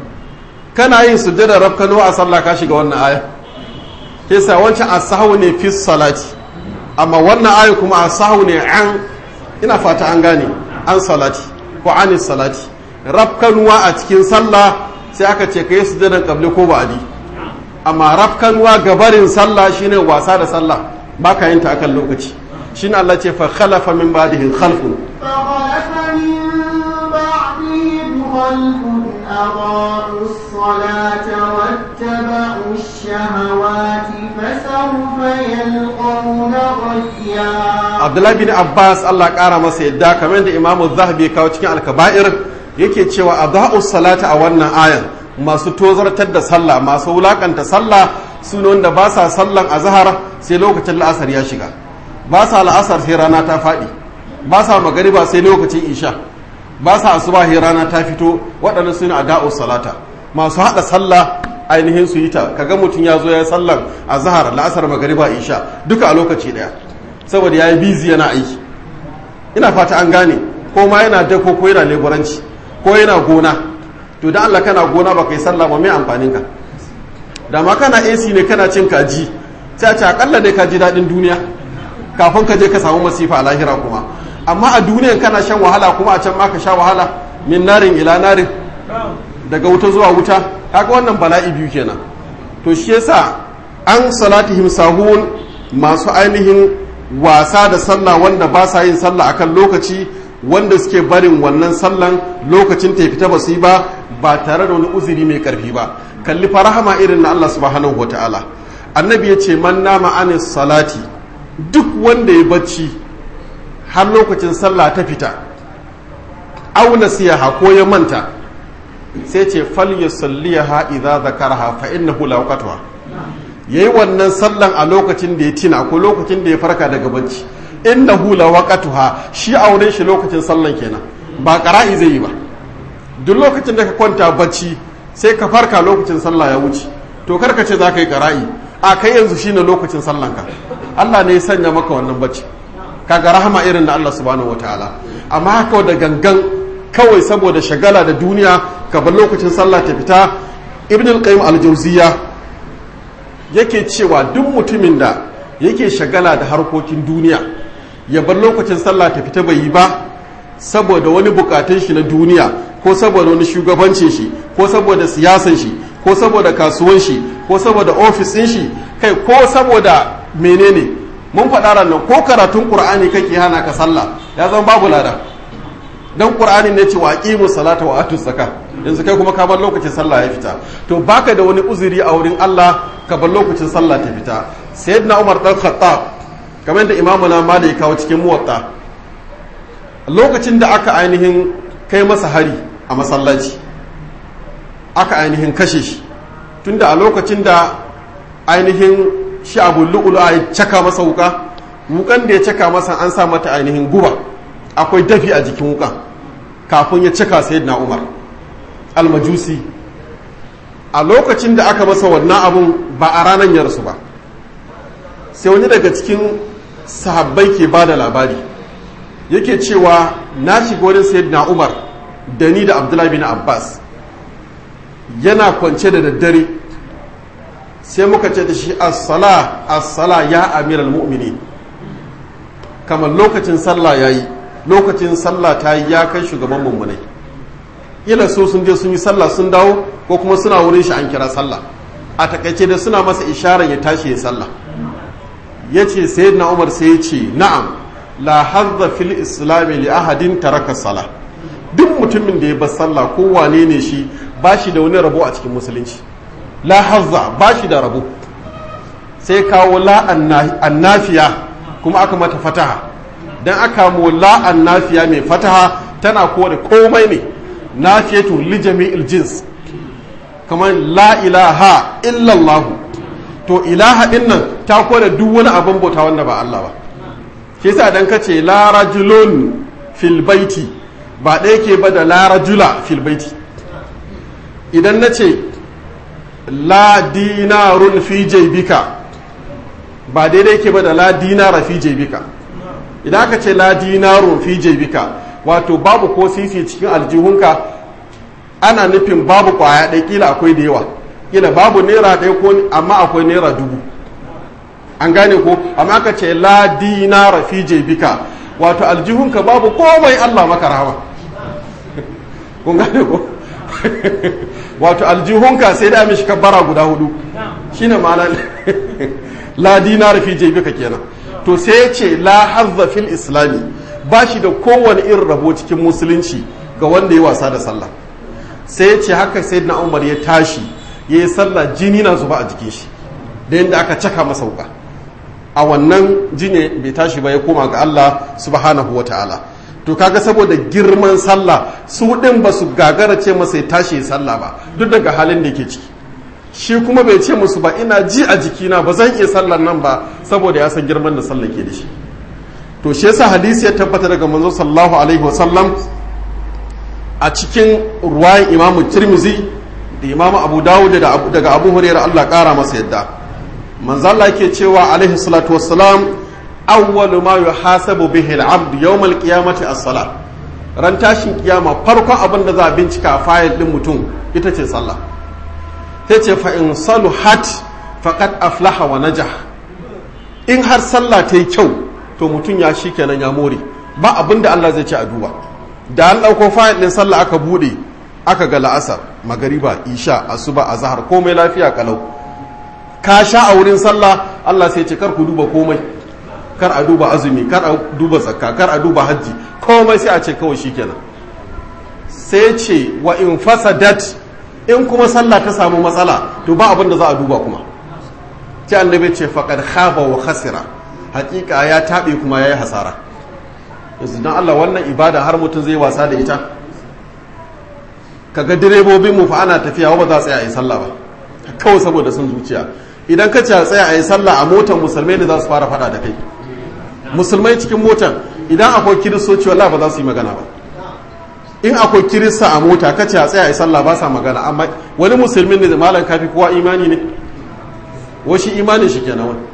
kana yin sujjada rafkano a sallah ka shiga wannan aya kesa wancan asahu ne fi salati amma wannan aya kuma asahu ne an ina fata an gane an salati ko ani salati rafkanuwa a cikin sallah sai aka ce ka yi sujjadan kabli ko ba'adi amma rafkanuwa gabarin sallah shine wasa da sallah baka yin ta akan lokaci shine Allah ce fa khalafa min ba'dihim khalfun
فخلف من بعدهم خلف أضاعوا الصلاة واتبعوا الشهوات فسوف يلقون غيا
abdullahi bin abbas allah kara masa yadda kamar da imamu zahabi kawo cikin alkaba'ir yake cewa a salata a wannan ayan masu tozartar da sallah masu wulakanta sallah su ne wanda ba sa sallan azhar sai lokacin la'asar ya shiga ba sa la'asar sai rana ta faɗi ba sa magariba sai lokacin isha ba sa asuba sai rana ta fito waɗannan su ne a salata masu haɗa sallah ainihin su yi ta kaga mutum ya zo ya sallan azhar la'asar magariba isha duka a lokaci ɗaya saboda ya yi bizi yana aiki ina fata an gane ko ma yana dako ko yana leburanci ko yana gona to da Allah kana gona ba kai sallah ba mai amfanin ka da ma kana AC ne kana cin kaji sai a ce akalla dai ka ji daɗin duniya kafin ka je ka samu masifa a lahira kuma amma a duniyan kana shan wahala kuma a can ma ka sha wahala min narin ila narin daga wuta zuwa wuta kaga wannan bala'i biyu kenan to shi yasa an salatihim sahun masu ainihin wasa da sallah wanda ba sa yin sallah akan lokaci wanda suke barin wannan sallan lokacin ta fita ba su yi ba ba tare da wani uzuri mai karfi ba kalli farahama irin na Allah subhanahu wa ta'ala annabi ya ce man nama anis salati duk wanda ya bacci har lokacin sallah ta fita auna siyaha ko ya manta sai ce fal yusalliha idza zakaraha fa innahu la waqtuha yayi wannan sallan a lokacin da ya tina ko lokacin da ya farka daga bacci innahu la waqtuha shi auren shi lokacin sallan kenan ba qara'i zai yi ba duk lokacin da ka kwanta bacci sai ka farka lokacin sallah ya wuce to karka ce za ka yi qara'i a kai yanzu shine lokacin sallanka Allah ne ya sanya maka wannan bacci kaga rahama irin da Allah subhanahu wataala amma haka da gangan kawai saboda shagala da duniya ka bar lokacin sallah ta fita ibn al-qayyim al-jawziyya yake cewa duk mutumin da yake shagala da harkokin duniya ya bar lokacin sallah ta fita bai yi ba saboda wani bukatun shi na duniya ko saboda wani shugabancin shi ko saboda siyasan shi ko saboda kasuwan shi ko saboda ofis ɗin shi kai ko saboda menene mun faɗa ranar ko karatun ƙur'ani kake hana ka sallah ya zama babu lada dan ƙur'ani ne ce wa aqimu salata wa atu zakka yanzu kai kuma ka bar lokacin sallah ya fita to baka da wani uzuri a wurin Allah ka bar lokacin sallah ta fita sayyidina Umar dan Khattab kamar da imamu na Malik kawo cikin muwatta lokacin da aka ainihin kai masa hari a masallaci aka ainihin kashe shi tunda a lokacin da ainihin shi abu lu'ulu a caka masa wuka wukan da ya caka masa an sa mata ainihin guba akwai dafi a jikin wukan kafin ya caka sayyidina umar almajusi a lokacin da aka masa wannan abun ba a ranar yarsu ba sai wani daga cikin sahabbai ke ba da labari yake cewa na shiga wurin sayyidina umar da ni da abdullahi bin abbas yana kwance da daddare sai muka ce da shi as-sala as-sala ya amiral mu'mini kamar lokacin sallah yayi lokacin sallah ta yi ya kai shugaban mummunai ila so sun je sun yi sallah sun dawo ko kuma suna wurin shi an kira sallah a takaice da suna masa isharar ya tashi ya sallah ya ce sayyidina umar sai ya ce na'am la hazza fil islami li ahadin taraka salah duk mutumin da ya bar sallah ko wane ne shi ba shi da wani rabo a cikin musulunci la hazza ba shi da rabo sai kawo la annafiya kuma aka mata fataha dan aka mu la annafiya mai fataha tana kore komai ne nafiyatu li jami'il jins kamar la ilaha illallah to ilaha din nan ta kore duk wani abin bauta wanda ba Allah ba shi yasa dan kace la rajulun fil baiti ba ɗaya ke ba da la rajula fil baiti idan nace la dinarun fi jaybika ba daidai ke ba da la dinara fi jaybika idan aka ce la dinarun fi jaybika wato babu ko sisi cikin aljihunka ana nufin babu kwaya ɗaya kila akwai da yawa kila babu naira ɗaya ko amma akwai naira dubu an gane ko amma aka ce la dinara fi jebika wato aljihunka babu komai Allah maka rahama kun gane ko wato aljihunka sai da mishi kabbara guda hudu shine ma'ana la dinara fi jebika kenan to sai ya ce la hazza fil islami ba shi da kowane irin rabo cikin musulunci ga wanda ya wasa da sallah sai ya ce haka sai na umar ya tashi ya yi sallah jini na zuba a jikin shi da yadda aka caka masa wuka a wannan jini bai tashi ba ya koma ga Allah subhanahu wa ta'ala to kaga saboda girman sallah su din ba su gagara ce masa ya tashi ya sallah ba duk daga halin da ke ciki shi kuma bai ce musu ba ina ji a jikina ba zan iya sallar nan ba saboda ya san girman da sallah ke da shi to shi yasa hadisi ya tabbata daga manzo sallallahu alaihi wasallam a cikin ruwayan imamu tirmizi da imamu abu dawud daga abu hurairah Allah kara masa yadda manzo Allah yake cewa alaihi salatu wassalam awwalu ma yuhasabu bihi al-abd yawm al-qiyamati as-salah ran tashin kiyama farkon abin da za a bincika a fayil din mutum ita ce sallah sai ce fa in saluhat faqad aflaha wa najah in har sallah ta yi kyau to mutum ya shi kenan ya more ba abin da Allah zai ce a duba da an ɗauko fayil ɗin sallah aka buɗe aka ga la'asar magariba isha asuba azhar komai lafiya kalau ka sha a wurin sallah Allah sai ce kar ku duba komai kar a duba azumi kar a duba zakka kar a duba hajji komai sai a ce kawai shikenan sai ce wa in fasadat in kuma sallah ta samu matsala to ba abin da za a duba kuma sai annabi ce faqad khaba wa khasira hakika ya taɓe kuma ya yi hasara yanzu don Allah wannan ibada har mutum zai wasa da ita kaga direbobin mu fa ana tafiya ba za a tsaya a yi sallah ba kawai saboda sun zuciya idan ka ce a tsaya a yi sallah a motar musulmai ne za su fara fada da kai musulmai cikin motar idan akwai kiristoci wallah ba za su yi magana ba in akwai kirista a mota ka ce a tsaya a yi sallah ba sa magana amma wani musulmin ne da malam kafi kowa imani ne washi imanin shi kenan wani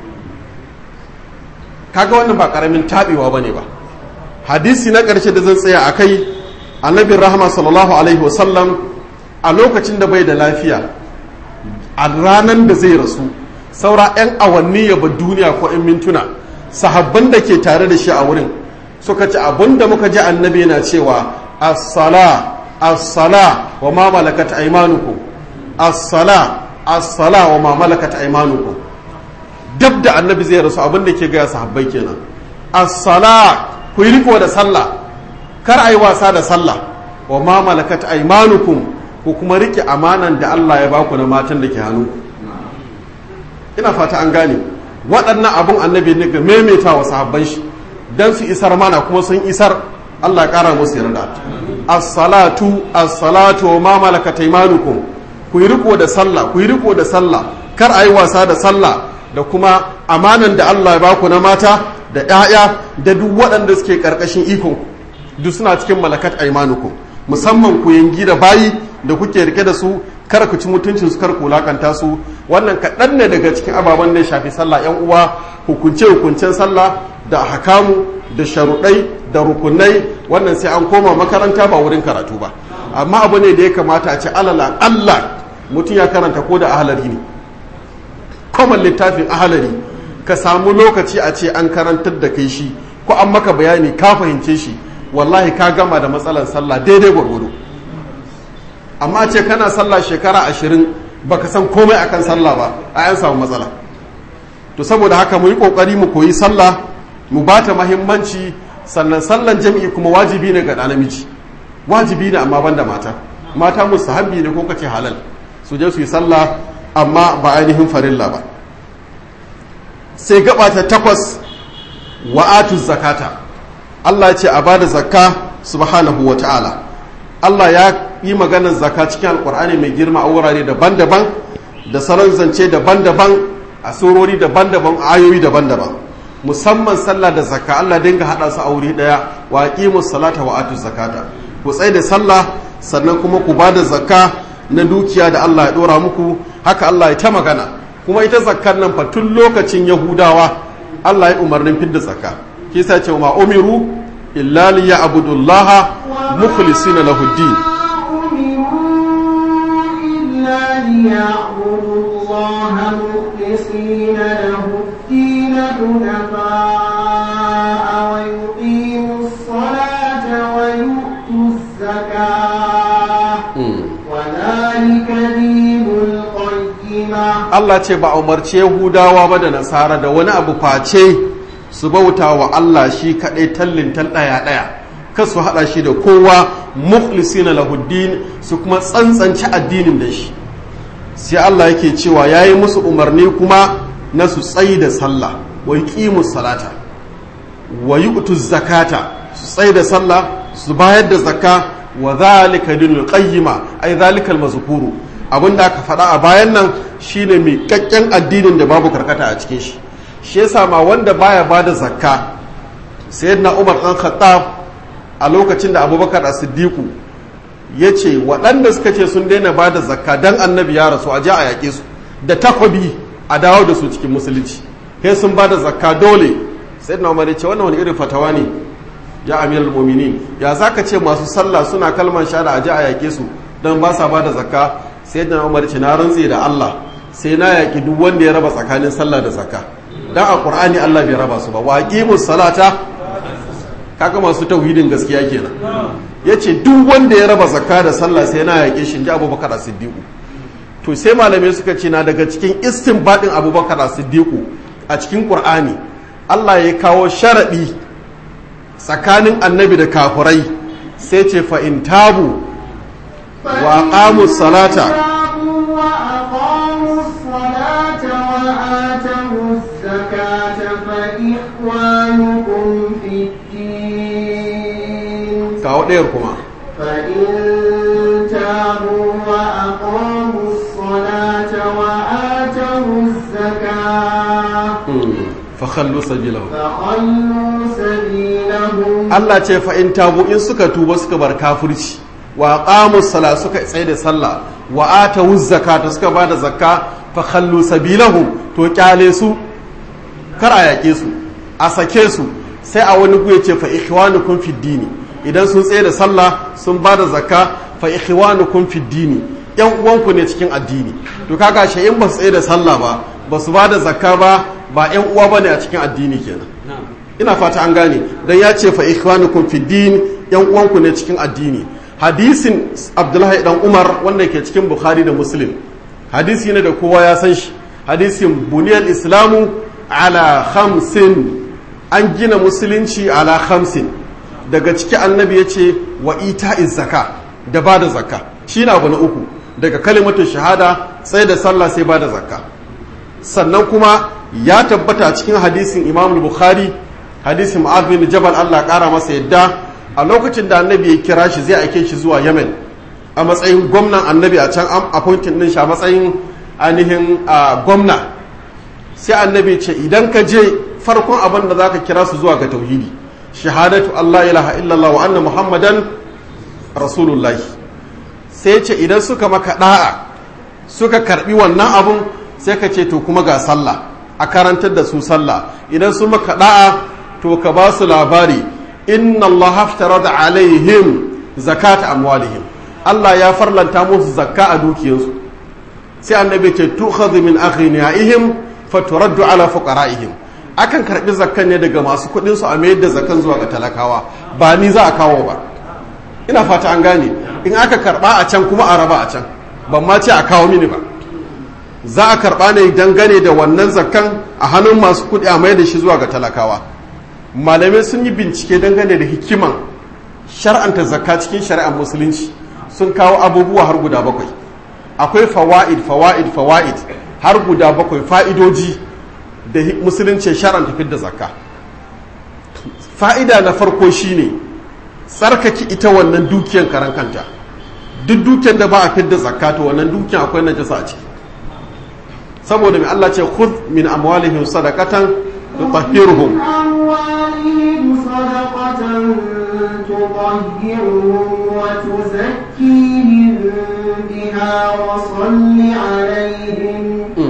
kaga wannan ba karamin tabewa bane ba hadisi na ƙarshe da zan tsaya a kai annabin rahama sallallahu alaihi wasallam a lokacin da bai da lafiya a ranar da zai rasu saura 'yan awanni ya bar duniya ko 'yan mintuna sahabban da ke tare da shi a wurin suka ci abin da muka ji annabi yana cewa as-sala as-sala wa ma malakat aymanukum as-sala as-sala wa ma malakat aymanukum dab da annabi zai rasu abin da ke gaya sahabbai kenan as-sala ku yi riko da sallah kar a yi wasa da sallah wa ma malakat aymanukum ku kuma rike amanan da Allah ya baku na matan da ke hannu ina fata an gane waɗannan abin annabi ne ga maimaita wa sahabban shi dan su isar mana kuma sun isar Allah ya kara musu yarda as-salatu as-salatu wa ma malakat aymanukum ku yi riko da sallah ku yi riko da sallah kar a yi wasa da sallah da kuma amanan da Allah ya baku na mata da 'ya'ya da duk waɗanda suke ƙarƙashin ikon duk suna cikin malakat aimanukum musamman ku yangi da bayi da kuke rike da su kar ku ci mutuncin su kar ku lakanta su wannan kaɗan ne daga cikin ababen da ya shafi sallah yan uwa hukunce hukuncen sallah da hakamu da sharuɗai da rukunai wannan sai an koma makaranta ba wurin karatu ba amma abu ne da ya kamata a ce alala Allah mutum ya karanta ko da ahalari ne common littafin ahalari ka samu lokaci a ce an karantar da kai shi ko an maka bayani ka fahimce shi wallahi ka gama da matsalar sallah daidai gwargwado amma ce kana sallah shekara ashirin baka san komai akan sallah ba a yan samu matsala to saboda haka mu yi kokari mu koyi sallah mu ba ta mahimmanci sannan sallan jami'i kuma wajibi ne ga ɗa namiji wajibi ne amma banda mata mata musahabi ne ko kace halal su je su yi sallah amma ba ainihin farilla ba sai gaba ta takwas wa'atu zakata Allah ce a bada zakka subhanahu wa ta'ala Allah ya yi maganar zakka cikin alkur'ani mai girma a wurare daban-daban da salon zance daban-daban a surori daban-daban ayoyi daban-daban musamman sallah da zakka Allah dinga hada su a wuri daya wa aqimus salata wa atuz zakata ku tsai da sallah sannan kuma ku bada zakka na dukiya da Allah ya dora muku haka Allah ya ta magana kuma ita zakkar nan fa tun lokacin Yahudawa Allah ya umarnin fidda zakka kisa ce ma umiru illa liya'budullaha mukhlisina lahu din
ليعبدوا الله مخلصين له الدين حنفاء ويقيموا الصلاة ويؤتوا الزكاة وذلك دين القيمة
Allah ce ba a umarce Yahudawa ba da Nasara da wani abu face su bauta wa Allah shi kaɗai tallin tal ɗaya ɗaya kan su haɗa shi da kowa mukhlisina lahuddin su kuma tsantsanci addinin da shi sai Allah yake cewa ya yi musu umarni kuma na su tsayi da sallah wa yuqimu salata wa yu'tu zakata su tsayi da sallah su bayar da zakka wa zalika dinul qayyima ai zalika al-mazkuru abinda aka faɗa a bayan nan shine mai kakken addinin da babu karkata a cikin shi shi yasa ma wanda baya bada zakka sayyidina Umar dan Khattab a lokacin da Abubakar As-Siddiq ya ce waɗanda suka ce sun daina ba da zakka don annabi ya rasu a ji a yaƙe su da takwabi a dawo da su cikin musulunci sai sun ba da zakka dole sai na umar ce wannan wani irin fatawa ne ya amir al-muminin ya za ka ce masu sallah suna kalman shada a ji a yaƙe su don ba sa ba da zakka sai na umar ce na rantse da allah sai na yaƙi duk wanda ya raba tsakanin sallah da zakka dan a qur'ani allah bai raba su ba wa aqimus salata kaga masu tauhidin gaskiya kenan ya ce duk wanda ya raba zakka da sallah sai na yaƙe shi ji abubakar siddiqu to sai malamai suka ce na daga cikin istinbadin abubakar siddiqu a cikin qur'ani Allah ya kawo sharaɗi tsakanin annabi da kafurai sai ce fa in tabu wa aqamu salata
فإخوانكم في الدين
kawo ɗayar kuma
فإن تابوا وأقاموا الصلاة وآتوا الزكاة
fakhallu sabilahu
فخلوا سبيلهم
Allah ce fa in tabu in suka tuba suka bar kafirci wa qamu sala suka tsaye da sallah wa atu zakata suka bada zakka fa khallu sabilahum to kyale su kar a yake su a sake su sai a wani guye ce fa ikhwanukum fid dini idan sun tsaye da sallah sun bada zakka fa ikhwanukum fid dini yan uwanku ne cikin addini to kaga shi in ba su tsaye da sallah ba ba su bada zakka ba ba yan uwa bane a cikin addini kenan ina fata an gane dan ya ce fa ikhwanukum fi din yan uwanku ne cikin addini hadisin abdullahi dan umar wanda ke cikin bukhari da muslim hadisi ne da kowa ya san shi hadisin buniyal islamu ala khamsin an gina musulunci ala khamsin daga ciki annabi ya ce wa ita zaka da ba da zakka shi na abu na uku daga kalimatun shahada sai da sallah sai ba da zakka sannan kuma ya tabbata cikin hadisin imam bukhari hadisin ma'ad bin jabal Allah kara masa yadda a lokacin da annabi ya kira shi zai aike shi zuwa yemen a matsayin gwamnan annabi a can appointing din shi a matsayin ainihin gwamna sai annabi ce idan ka je farkon abin da za ka kira su zuwa ga tauhidi shahadatu Allah ilaha illallah wa anna muhammadan rasulullahi sai ce idan suka maka da'a suka karbi wannan abun sai ka ce to kuma ga sallah a karantar da su sallah idan su maka da'a to ka ba su labari inna Allah haftarada alaihim zakata amwalihim Allah ya farlanta musu zakka a dukiyarsu sai annabi ce tukhadhu min aghniyaihim faturaddu ala fuqaraihim akan karbi zakkan ne daga masu kudin su a mayar da zakkan zuwa ga talakawa ba ni za a kawo ba ina fata an gane in aka karba a can kuma a raba a can ban ma ce a kawo mini ba za a karba ne dangane da wannan zakkan a hannun masu kudi a mayar da shi zuwa ga talakawa malamai sun yi bincike dangane da hikiman shar'anta zakka cikin shari'ar musulunci sun kawo abubuwa har guda bakwai akwai fawa'id fawa'id fawa'id har guda bakwai fa'idoji da musulunci shar'anta fidda zakka fa'ida na farko shine tsarkake ita wannan dukiyar karan kanta duk dukiyar da ba a fidda zakka to wannan dukiyar akwai najasa a ciki saboda mai Allah ce khudh min amwalihim sadaqatan tutahhiruhum
أموالهم صدقة تطهرهم وتزكيهم بها وصل عليهم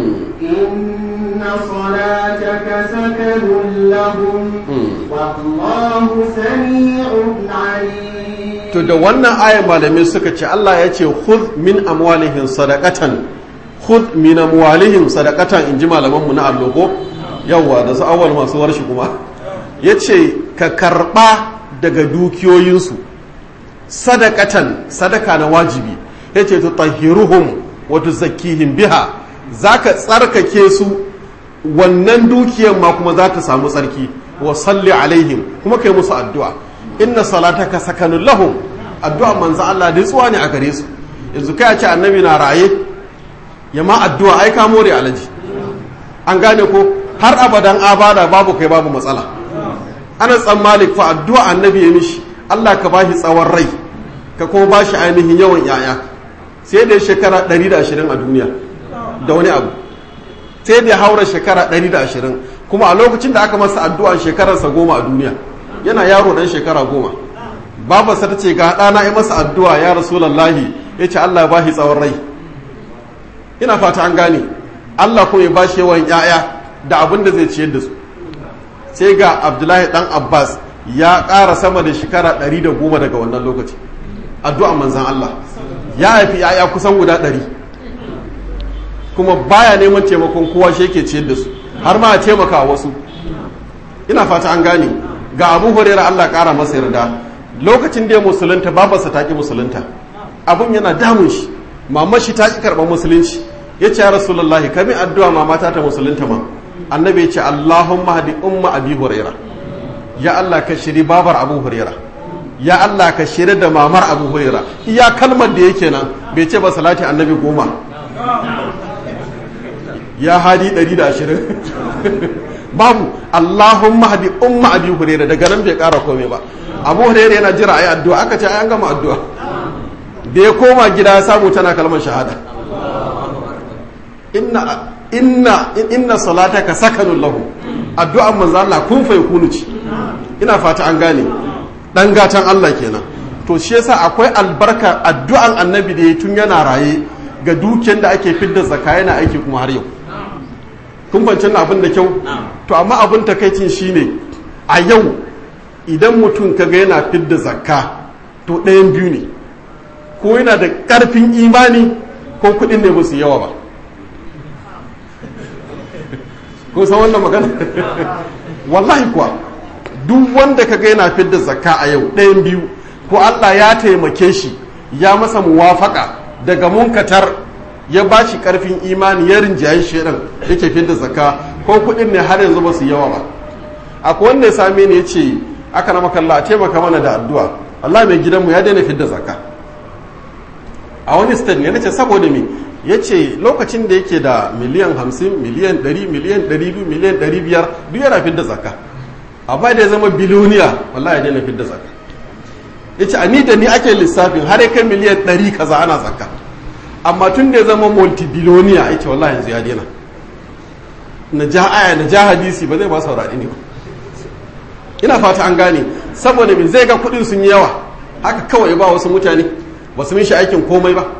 إن صلاتك سكن لهم والله سميع عليم
to da wannan ayan malamai suka ce Allah ya ce khudh min amwalihim sadaqatan khudh min amwalihim sadaqatan inji malaman mu na allogo yawa da su awal masu warshi kuma yace ka karba daga dukiyoyinsu sadaqatan sadaka na wajibi yace tutahhiruhum wa tuzakkihim biha zaka tsarkake su wannan dukiyar ma kuma za ta samu tsarki wa salli alaihim kuma kai musu addu'a inna salataka sakanun lahum addu'a manzo Allah da tsuwa ne a gare su yanzu kai a ce annabi na raye ya ma addu'a ai ka more alaji an gane ko har abadan abada babu kai babu matsala ana tsan malik fa addu'a annabi ya mishi Allah ka bashi tsawon rai ka kuma bashi ainihin yawan yaya sai da shekara 120 a duniya da wani abu sai da ya haura shekara 120 kuma a lokacin da aka masa addu'a shekararsa goma a duniya yana yaro dan shekara goma babarsa ta ce ga ɗana ya masa addu'a ya rasulallahi ya ce Allah ya bashi tsawon rai ina fata an gane Allah kuma ya bashi yawan ‘ya'ya da abin da zai ciyar da su sai ga abdullahi ɗan abbas ya ƙara sama da shekara ɗari da goma daga wannan lokaci addu'a manzan Allah ya haifi ‘ya'ya kusan guda ɗari kuma baya neman taimakon kowa shi yake ciyar da su har ma a taimaka wasu ina fata an gane ga abu hurera Allah ƙara masa yarda lokacin da ya musulunta babarsa ta ƙi musulunta abun yana damun shi mamar shi ta ƙi karɓar musulunci ya ce ya rasulullahi kami addu'a mamata ta musulunta ma annabi ya ce allahumma hadi umma abi huraira ya Allah ka shiri babar abu huraira ya Allah ka shiri da mamar abu huraira iya kalmar da yake nan bai ce ba salati annabi goma ya hadi 120 babu allahumma hadi umma abi huraira daga nan bai ƙara komai ba abu huraira yana jira a yi addu'a aka ce an gama addu'a da ya koma gida ya samu tana kalmar shahada inna inna inna salataka sakanun lahu addu'an manzo Allah kun fa yakunu ci ina fata an gane dan gatan Allah kenan to shi yasa akwai albarka addu'an annabi da ya tun yana raye ga dukiyar da ake fidda zakka yana aiki kuma har yau kun bancin abin da kyau to amma abin takaicin shine a yau idan mutum kaga yana fidda zakka to ɗayan biyu ne ko yana da ƙarfin imani ko kuɗin ne musu yawa ba ko san wannan magana wallahi kuwa duk wanda kaga yana fidda zakka a yau ɗayan biyu ko Allah ya taimake shi ya masa muwafaka daga munkatar ya ba shi ƙarfin imani ya rinjaye shi ɗin yake fidda zakka ko kuɗin ne har yanzu ba su yawa ba akwai wanda ya same ni ya ce aka na makalla a taimaka mana da addu'a Allah mai gidanmu ya daina fidda zakka a wani state ne nace saboda me ya ce lokacin da yake da miliyan hamsin miliyan ɗari miliyan ɗari biyu miliyan ɗari biyar duk yana fidda zakka amma da ya zama biloniya wallahi ya daina fidda zakka ya ce a ni da ni ake lissafin har kai miliyan ɗari kaza ana zakka amma tun da ya zama multibiloniya ya ce wallahi yanzu ya daina na ja aya na ja hadisi ba zai ba saurari ne ba ina fata an gane saboda me zai ga kuɗin sun yi yawa haka kawai ba wasu mutane ba su mishi aikin komai ba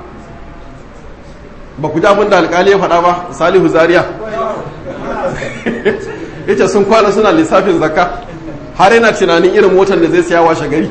ba ku ji abin da alkali ya faɗa ba salihu zaria ya ce sun kwana suna lissafin zakka har yana tunanin irin motar da zai siya washe gari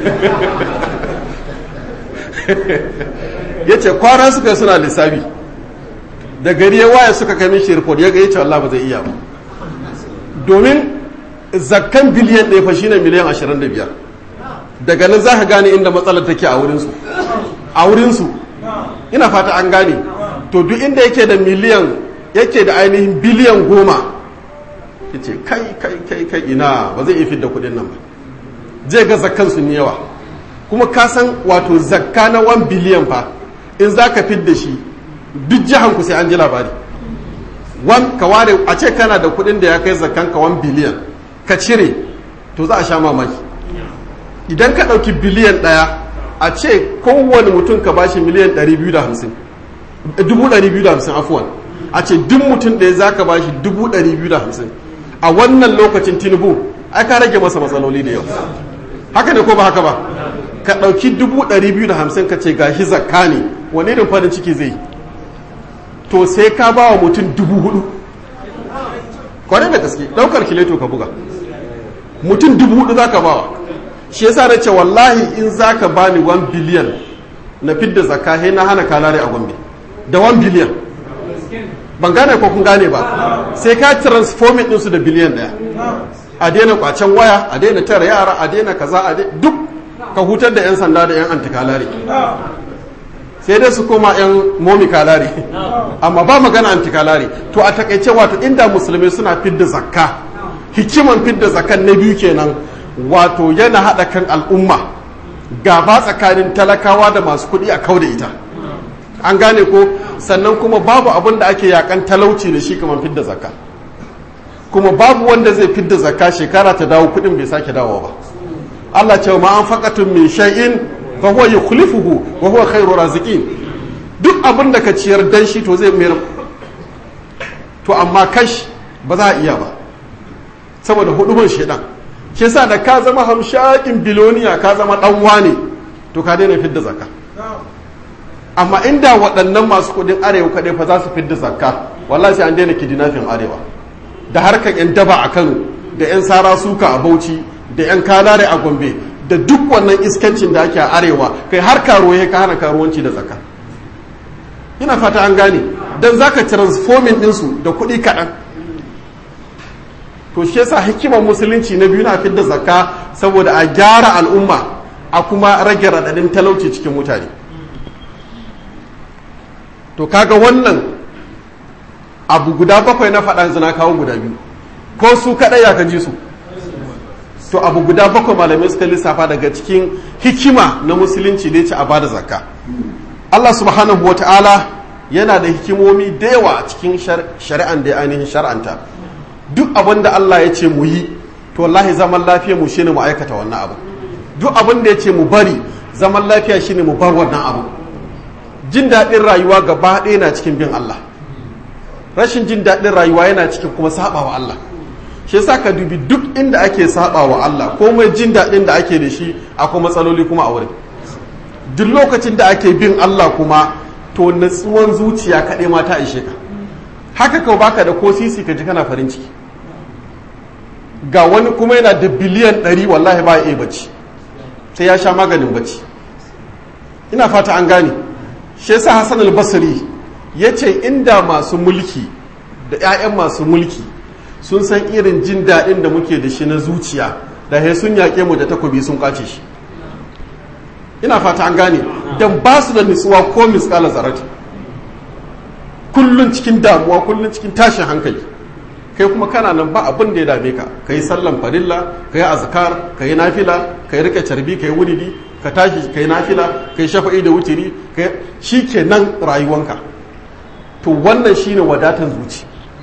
ya ce kwana suka suna lissafi da gari ya waye suka kai mishi report ya ga ya ce Allah ba zai iya ba domin zakkan biliyan ɗaya fa shine miliyan 25 daga nan za ka gane inda matsalar take a wurinsu a wurinsu ina fata an gane to duk inda yake da miliyan yake da ainihin biliyan goma ya ce kai kai kai kai ina ba zai iya fidda kudin nan ba zai ga zakkan sun yawa kuma ka san wato zakka na 1 biliyan fa in za ka fidda shi duk jihan ku sai an ji labari wan ka ware a ce kana da kudin da ya kai zakkan ka 1 biliyan ka cire to za a sha mamaki idan ka ɗauki biliyan ɗaya a ce kowane mutum ka bashi miliyan 250 250 afuwan a ce duk mutum ɗaya za ka bashi 250 a wannan lokacin tinubu ai ka rage masa matsaloli da yau haka ne ko ba haka ba ka ɗauki 250 ka ce gashi zakka ne wani irin farin ciki zai to sai ka ba wa mutum 4,000 kwarai da gaske ɗaukar kileto ka buga mutum 4,000 za ka ba wa shi yasa na ce wallahi in za ka ba ni 1 biliyan na fidda zakka he na hana kalare a gombe da 1 biliyan ban gane ko kun gane ba sai ka transforming ɗinsu da biliyan ɗaya a daina kwacen waya a daina tara yara a daina kaza a duk ka hutar da 'yan sanda da 'yan antikalare sai dai su koma 'yan momi kalare amma ba magana antikalare to a takaice wato inda musulmai suna fidda zakka hikiman fidda zakkan na biyu kenan wato yana haɗa kan al'umma gaba tsakanin talakawa da masu kuɗi a kau da ita an gane ko sannan kuma babu abin da ake yakan talauci da shi kamar fidda zakka kuma babu wanda zai fidda zakka shekara ta dawo kuɗin bai sake dawo ba Allah ce ma an faƙatun min shay'in fa huwa yukhlifuhu wa huwa khairu raziqin duk abin da ka ciyar dan shi to zai mayar to amma kash ba za a iya ba saboda hudumin shedan shi yasa da ka zama hamshakin biloniya ka zama dan wane to ka daina fidda zakka amma inda waɗannan masu kudin arewa kaɗai fa za su fidda zakka wallahi sai an daina kidnapping arewa da harkar yan daba a Kano da yan sara suka a Bauchi da yan kalare a Gombe da duk wannan iskancin da ake a arewa kai har karuwa ka hana karuwanci da zakka ina fata an gane dan zaka transforming ɗinsu da kuɗi kaɗan to shi yasa hikimar musulunci na biyu na fidda zakka saboda a gyara al'umma a kuma rage raɗaɗin talauci cikin mutane to kaga wannan abu guda bakwai na faɗa zina kawo guda biyu ko su kaɗai ya kaji su to abu guda bakwai malamai suka lissafa daga cikin hikima na musulunci da ya ce a bada zakka Allah subhanahu wa ta'ala yana da hikimomi da yawa a cikin shari'an da ya ainihin shar'anta duk abin da Allah ya ce mu yi to wallahi zaman lafiya mu shine mu aikata wannan abu duk abin da ya ce mu bari zaman lafiya shine mu bar wannan abu jin daɗin rayuwa gaba ɗaya na cikin bin Allah rashin jin daɗin rayuwa yana cikin kuma saba wa Allah shi yasa ka dubi duk inda ake saba wa Allah komai jin daɗin da ake da shi akwai matsaloli kuma a wurin duk lokacin da ake bin Allah kuma to natsuwan zuciya kaɗai ma ta ishe ka haka kawai baka da ko sisi ka ji kana farin ciki ga wani kuma yana da biliyan ɗari wallahi ba ya bacci sai ya sha maganin bacci ina fata an gane shi yasa Hassan al-Basri yace inda masu mulki da 'ya'yan masu mulki sun san irin jin daɗin da muke da shi na zuciya da he sun yaƙe mu da takobi sun kwace shi ina fata an gane dan ba su da nutsuwa ko misƙala zarati kullun cikin damuwa kullun cikin tashin hankali kai kuma kana nan ba abin da ya dame ka ka yi sallan farilla ka yi azkar ka yi nafila ka yi rike carbi ka yi wuridi ka tashi ka yi nafila ka yi shafa'i da wutiri shi ke nan rayuwanka to wannan shine wadatan zuci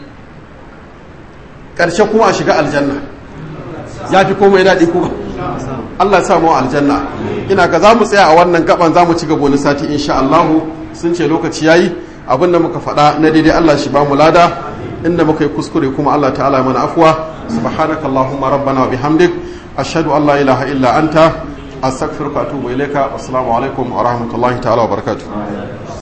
ƙarshe kuma a shiga aljanna ya fi komai daɗi kuma Allah ya samu aljanna ina ga za mu tsaya a wannan gaban za mu ci gaba wani sati insha Allahu sun ce lokaci yayi abin da muka faɗa na daidai Allah shi ba mu lada inda muka yi kuskure kuma Allah ta'ala mana afuwa subhanakallahumma rabbana wa bihamdik ashhadu an la ilaha illa anta astaghfiruka wa atubu ilayka assalamu alaikum wa rahmatullahi ta'ala wa barakatuh